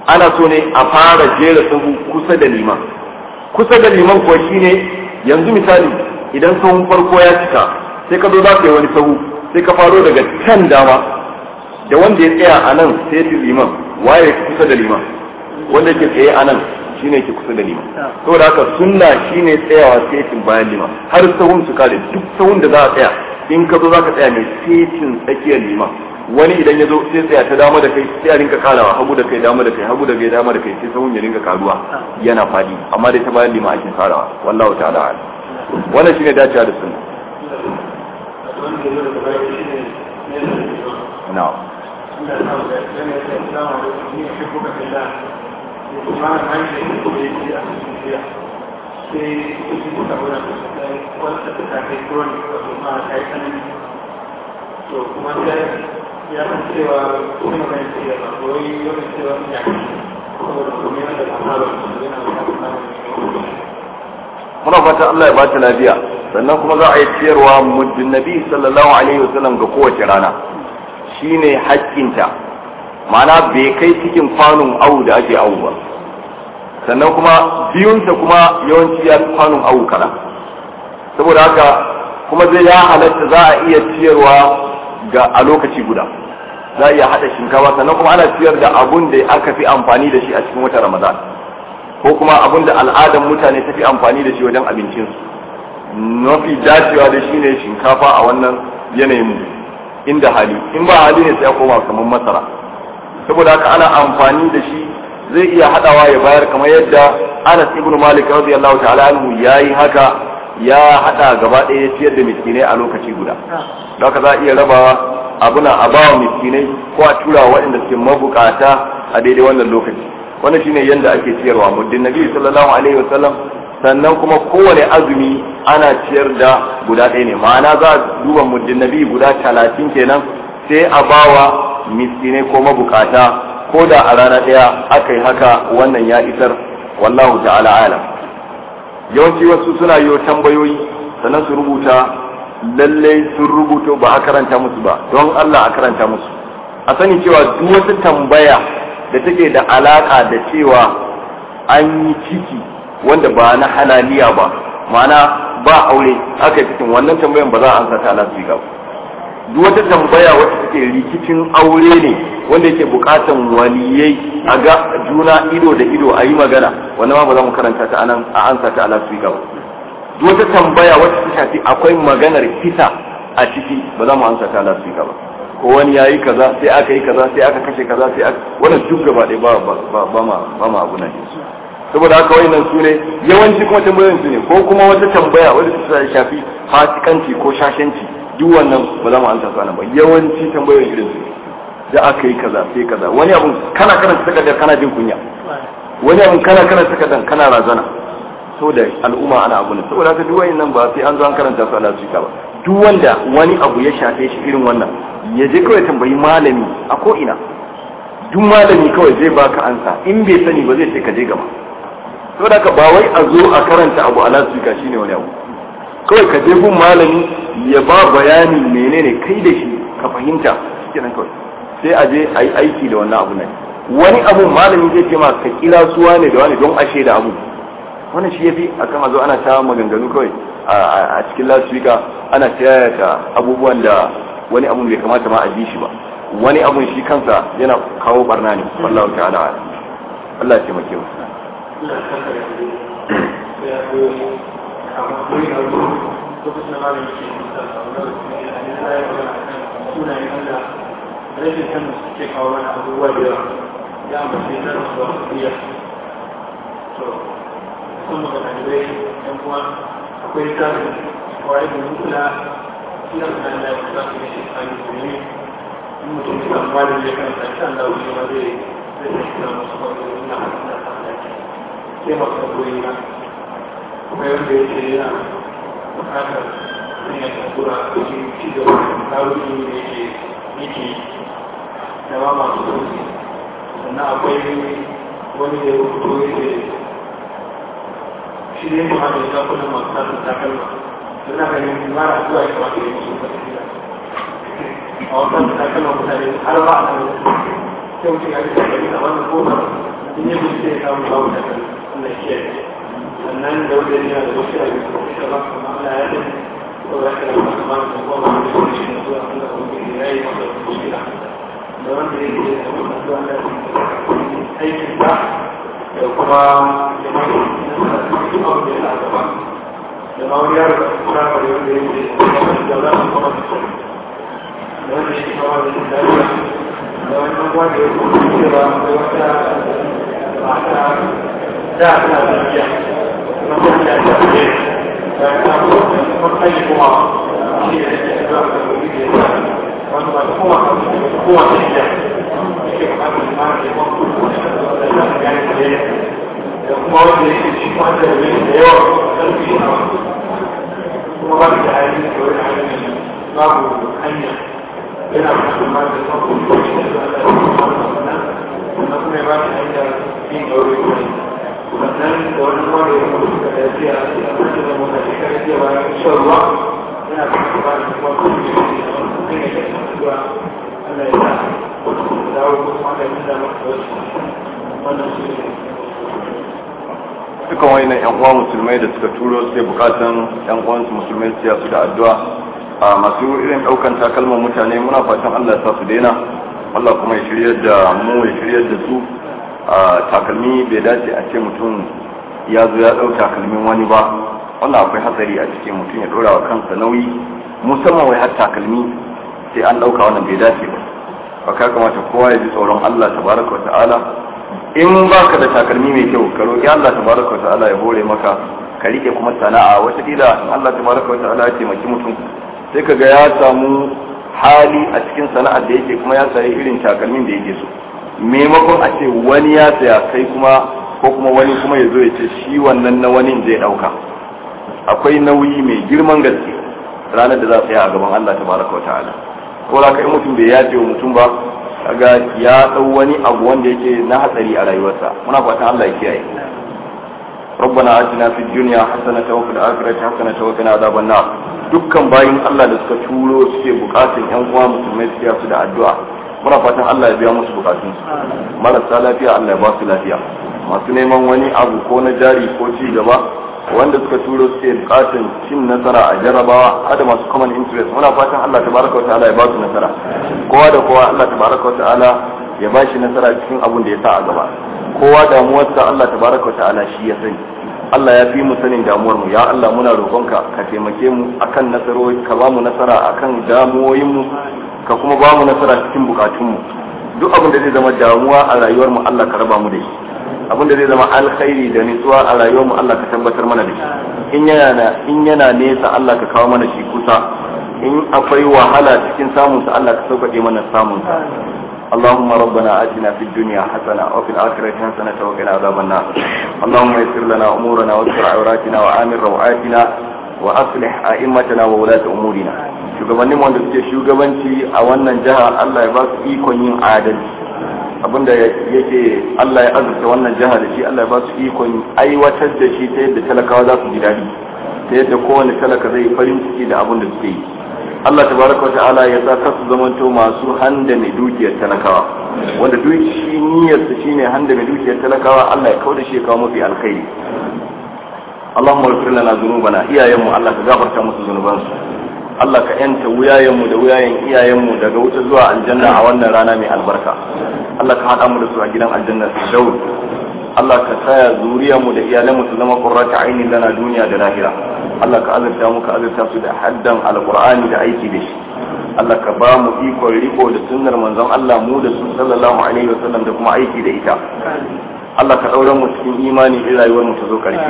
ana so ne a fara jera sahu kusa da liman kusa da liman kuwa shine yanzu misali idan sahun farko ya cika sai ka zo za ka yi wani sahu sai ka faro daga can dama da wanda ya tsaya a nan sai fi liman waye kusa da liman wanda ke tsaye a nan shine ke kusa da liman saboda haka sunna shine tsayawa setin bayan liman har sahun su kare duk sahun da za a tsaya in ka zo za ka tsaya mai setin tsakiyar liman wani idan ya zo sai tsaya ta dama da kai sai a rinka karawa hagu da kai dama da kai hagu da kai dama da kai sai sahun ya rinka karuwa yana fadi amma dai ta bayan liman ake farawa wallahu ta'ala a'lam wannan shine dacewa da sunna na'am to kuma sai ya san cewa kuma kan ce ba koyi yana cewa ya saboda kuma yana da amara yana da muna fata Allah ya ba ta lafiya sannan kuma za a yi ciyarwa muddin nabi sallallahu alaihi wasallam ga kowace rana shine hakkinta ma'ana bai kai cikin kwanon awu da ake awu ba sannan kuma biyunsa kuma yawanci ya fi kwanon awu kala saboda haka kuma zai ya halatta za a iya ciyarwa ga a lokaci guda za a iya haɗa shinkafa sannan kuma ana ciyar da abun da aka fi amfani da shi a cikin watan ramadan ko kuma abun da al'adar mutane ta fi amfani da shi wajen abincinsu mafi dacewa da shi ne shinkafa a wannan yanayin inda hali in ba hali ne sai ya koma kamar masara saboda haka ana amfani da shi zai iya hadawa ya bayar kamar yadda Anas ibn Malik radiyallahu ta'ala anhu yayi haka ya hada gaba ɗaya ya ciyar da miskinai a lokaci guda don haka za a iya rabawa abuna a bawa miskinai ko a tura waɗanda suke mabukata a daidai wannan lokaci wannan shine yadda ake ciyarwa muddin nabi sallallahu alaihi wasallam sannan kuma kowane azumi ana ciyar da guda ɗaya ne ma'ana za a duba muddin nabi guda talatin kenan sai a bawa miskinai ko mabukata ko da a rana ɗaya aka yi haka wannan ya isar wallahu ta'ala alam yawanci wasu suna yi tambayoyi sannan su rubuta lallai sun rubuto ba a karanta musu ba don Allah a karanta musu a sani cewa duk wata tambaya da take da alaka da cewa an yi ciki wanda ba na halaliya ba ma'ana ba aure aka yi cikin wannan tambayan ba za a ansa ta ala su ba duk wata tambaya wacce take rikicin aure ne wanda yake bukatan waliyai a ga juna ido da ido a yi magana wannan ma ba za mu karanta ta anan a ansa ta ala su ba duk wata tambaya wacce ta shafi akwai maganar kisa a ciki ba za mu ansa ta ala su ba ko wani ya yi kaza sai aka yi kaza sai aka kashe kaza sai aka wannan duk gaba ɗaya ba ba ba ma ba ma abu nan saboda haka wayannan su ne yawanci kuma tambayoyin su ne ko kuma wata tambaya wadda ta shafi fasikanci ko shashanci duk wannan ba za mu ansa su ba yawanci tambayoyin irin su da aka yi kaza sai kaza wani abun kana kana takardar kana jin kunya wani abun kana kana takardar kana razana saboda al'umma ana abu ne saboda haka duk wayannan ba sai an zo an karanta su ala su ba duk wanda wani abu ya shafe shi irin wannan ya je kawai tambayi malami a ko ina duk malami kawai zai baka ansa in bai sani ba zai ce ka je gaba saboda haka ba wai a zo a karanta abu ala su shine wani abu kawai ka je gun malami ya ba bayani menene kai da shi ka fahimta kenan kawai sai a je a yi aiki da wannan abu nan wani abu malami zai ce ma ka kira suwa ne da wani don ashe da abu wannan shi yafi akan a zo ana ta maganganu kawai a cikin lasfika ana tayata abubuwan da wani abu bai kamata ma a ji shi ba wani abun shi kansa yana kawo barna ne wallahu ta'ala Allah ya taimake mu rashin sanin suke kawo mana abubuwa da yawa ya ambace na su wasu biya to sun maka ɗalibai yan uwa akwai tsarin kawai da mutula suna da da ya kusa su ne shi tsari su ne in mutum ya samu malin ya kan tsari an dawo shi ma zai zai sai suna musu kawai na hannun da ta tsaki sai masu koyi na akwai wanda ya ce yana bukatar sun ya takura a cikin ci gaba da tarihi da yake yake da ba masu sauki sannan akwai wani da ya rubuto ya ce shi ne kuma da ya kuna masu tasu takalma suna ganin mara zuwa ya kamata ya musu tafiya a wasan takalma mutane har ba a nan sai mutum ya rika gani a wannan kofar in yi gudu sai samu babu da Allah ke sannan da wajen yana da wasu da su kuma ba su ma Allah ya da ko da kana ba su ma su ko ba su shi ne zuwa Allah ko ya yi masa kuskura da wanda yake da wannan zuwa da aikin ba da kuma da ma su abu da ya gaba da ma wani yaro da kuma da wanda yake da za su kuma su da wanda yake kawai da lafiya da wani wanda ya kuma cewa da wata mata da ta lafiya kuma ta da ta ce da ta kuma kai kuma shi ne da ta da wani da ya wanda ba kuma kuma ta ce ke kuma da ma ke kuma da ta ga ne da kuma wanda yake shi kuma da wani da yawa karfi kuma ba da hali da wani hali babu hanya yana musulman da kuma kuma shi da Allah ya kuma kuma ya ba shi hanya yin aure kuma sannan da wani wanda ya kuma suka da yafiya a cikin da mota shi kare jiya bayan shan ruwa yana kuma ba da kuma kuma shi da kuma ya kai zuwa Allah ya sa dawo kuma da yin da maka wasu wannan shi ne dukan wani yan uwa musulmai da suka turo sai bukatan yan uwansu musulmai su su da addu'a a masu irin daukan takalman mutane muna fatan Allah ya sa su daina Allah kuma ya shiryar da mu ya shiryar da su a takalmi bai dace a ce mutum ya zo ya dau takalmin wani ba wannan akwai hatsari a cikin mutum ya dora wa kansa nauyi musamman wai har takalmi sai an dauka wannan bai dace ba ba ka kamata kowa ya ji tsoron Allah tabaraka wa ta'ala in baka da takalmi mai kyau ka roki Allah tabaraka wa ta'ala ya hore maka ka rike kuma sana'a wata kila in Allah tabaraka wa ta'ala ya taimaki mutum sai kaga ya samu hali a cikin sana'ar da yake kuma ya sayi irin takalmin da yake so maimakon a ce wani ya saya kai kuma ko kuma wani kuma ya zo ya ce shi wannan na wani zai dauka akwai nauyi mai girman gaske ranar da za tsaya a gaban Allah tabaraka wa ta'ala ko da kai mutum bai yace wa mutum ba kaga ya dau wani abu wanda yake na hatsari a rayuwarsa muna fatan Allah ya kiyaye ربنا آتنا في الدنيا حسنة وفي الآخرة حسنة وقنا عذاب النار dukkan bayin Allah da suka turo suke bukatun yan uwa musulmai su su da addu'a muna fatan Allah ya biya musu bukatun su marasa lafiya Allah ya ba su lafiya masu neman wani abu ko na jari ko ci gaba wanda suka turo suke bukatun cin nasara a jarrabawa hada masu common interest muna fatan Allah tabaraka wa ta'ala ya ba su nasara kowa da kowa Allah tabaraka wa ta'ala ya ba shi nasara cikin abun da ya sa a gaba kowa damuwarsa Allah tabaraka wa ta'ala shi ya sani Allah ya fi mu sanin damuwar mu ya Allah muna roƙonka ka taimake mu akan nasarori ka ba mu nasara akan damuwoyin mu ka kuma ba mu nasara cikin bukatun mu duk abin da zai zama damuwa a rayuwar mu Allah ka raba mu da shi abin da zai zama alkhairi da nutsuwa a rayuwar mu Allah ka tabbatar mana da shi in yana in yana nesa Allah ka kawo mana shi kusa in akwai wahala cikin samun sa Allah ka sauƙaƙe mana samun sa اللهم ربنا آتنا في الدنيا حسنة وفي الآخرة حسنة وقنا عذاب النار اللهم يسر لنا أمورنا واستر عوراتنا وآمن روعاتنا وأصلح أئمتنا وولاة أمورنا shugabannin wanda suke shugabanci a wannan jiha Allah ya ba su ikon yin adalci abinda yake Allah ya azurta wannan jiha da shi Allah ya ba su ikon aiwatar da shi ta yadda talakawa za su ji daɗi ta yadda kowane talaka zai farin ciki da abin da suke yi Allah tabaraka wa ta'ala ya sa kasu zamanto masu handa mai dukiyar talakawa wanda duk shi niyyar su shine handa mai dukiyar talakawa Allah ya kauda shi ya kawo mafi alkhairi Allahumma ighfir lana dhunubana iyayenmu Allah ka gafarta musu zunubansu Allah ka yanta wuyayenmu da wuyayen iyayenmu daga wuta zuwa aljanna a wannan rana mai albarka Allah ka haɗa mu da su a gidan aljanna su daud Allah ka saya zuriyarmu da iyalanmu su zama qurrata ainin lana duniya da lahira Allah ka azurta mu ka azurta su da haddan alqur'ani da aiki da shi Allah ka ba mu ikon riko da sunnar manzon Allah mu da su sallallahu alaihi wasallam da kuma aiki da ita Allah ka daura mu cikin imani in rayuwar mu ta zo karshe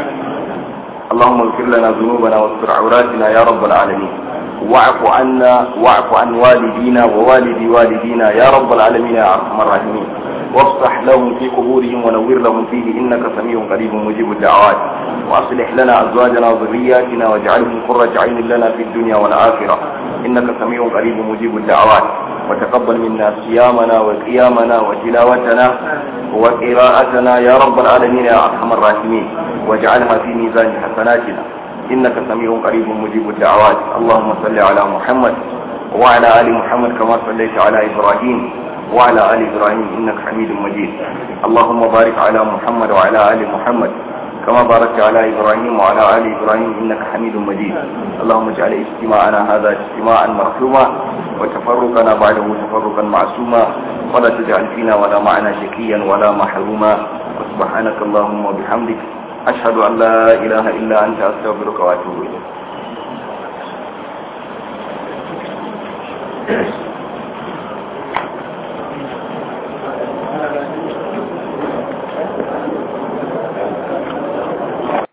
اللهم اغفر لنا ذنوبنا واستر عوراتنا يا رب العالمين واعف عنا واعف عن والدينا ووالدي والدينا يا رب العالمين يا ارحم الراحمين وافتح لهم في قبورهم ونور لهم فيه انك سميع قريب مجيب الدعوات واصلح لنا ازواجنا وذرياتنا واجعلهم قرة عين لنا في الدنيا والاخره انك سميع قريب مجيب الدعوات وتقبل منا صيامنا وقيامنا وتلاوتنا وقراءتنا يا رب العالمين يا ارحم الراحمين واجعلها في ميزان حسناتنا انك سميع قريب مجيب الدعوات اللهم صل على محمد وعلى ال محمد كما صليت على ابراهيم وعلى آل إبراهيم إنك حميد مجيد اللهم بارك على محمد وعلى آل محمد كما باركت على إبراهيم وعلى آل إبراهيم إنك حميد مجيد اللهم اجعل اجتماعنا هذا اجتماعا مرحوما وتفرقنا بعده تفرقا معصوما ولا تجعل فينا ولا معنا شكيا ولا محروما وسبحانك اللهم وبحمدك أشهد أن لا إله إلا أنت أستغفرك وأتوب إليك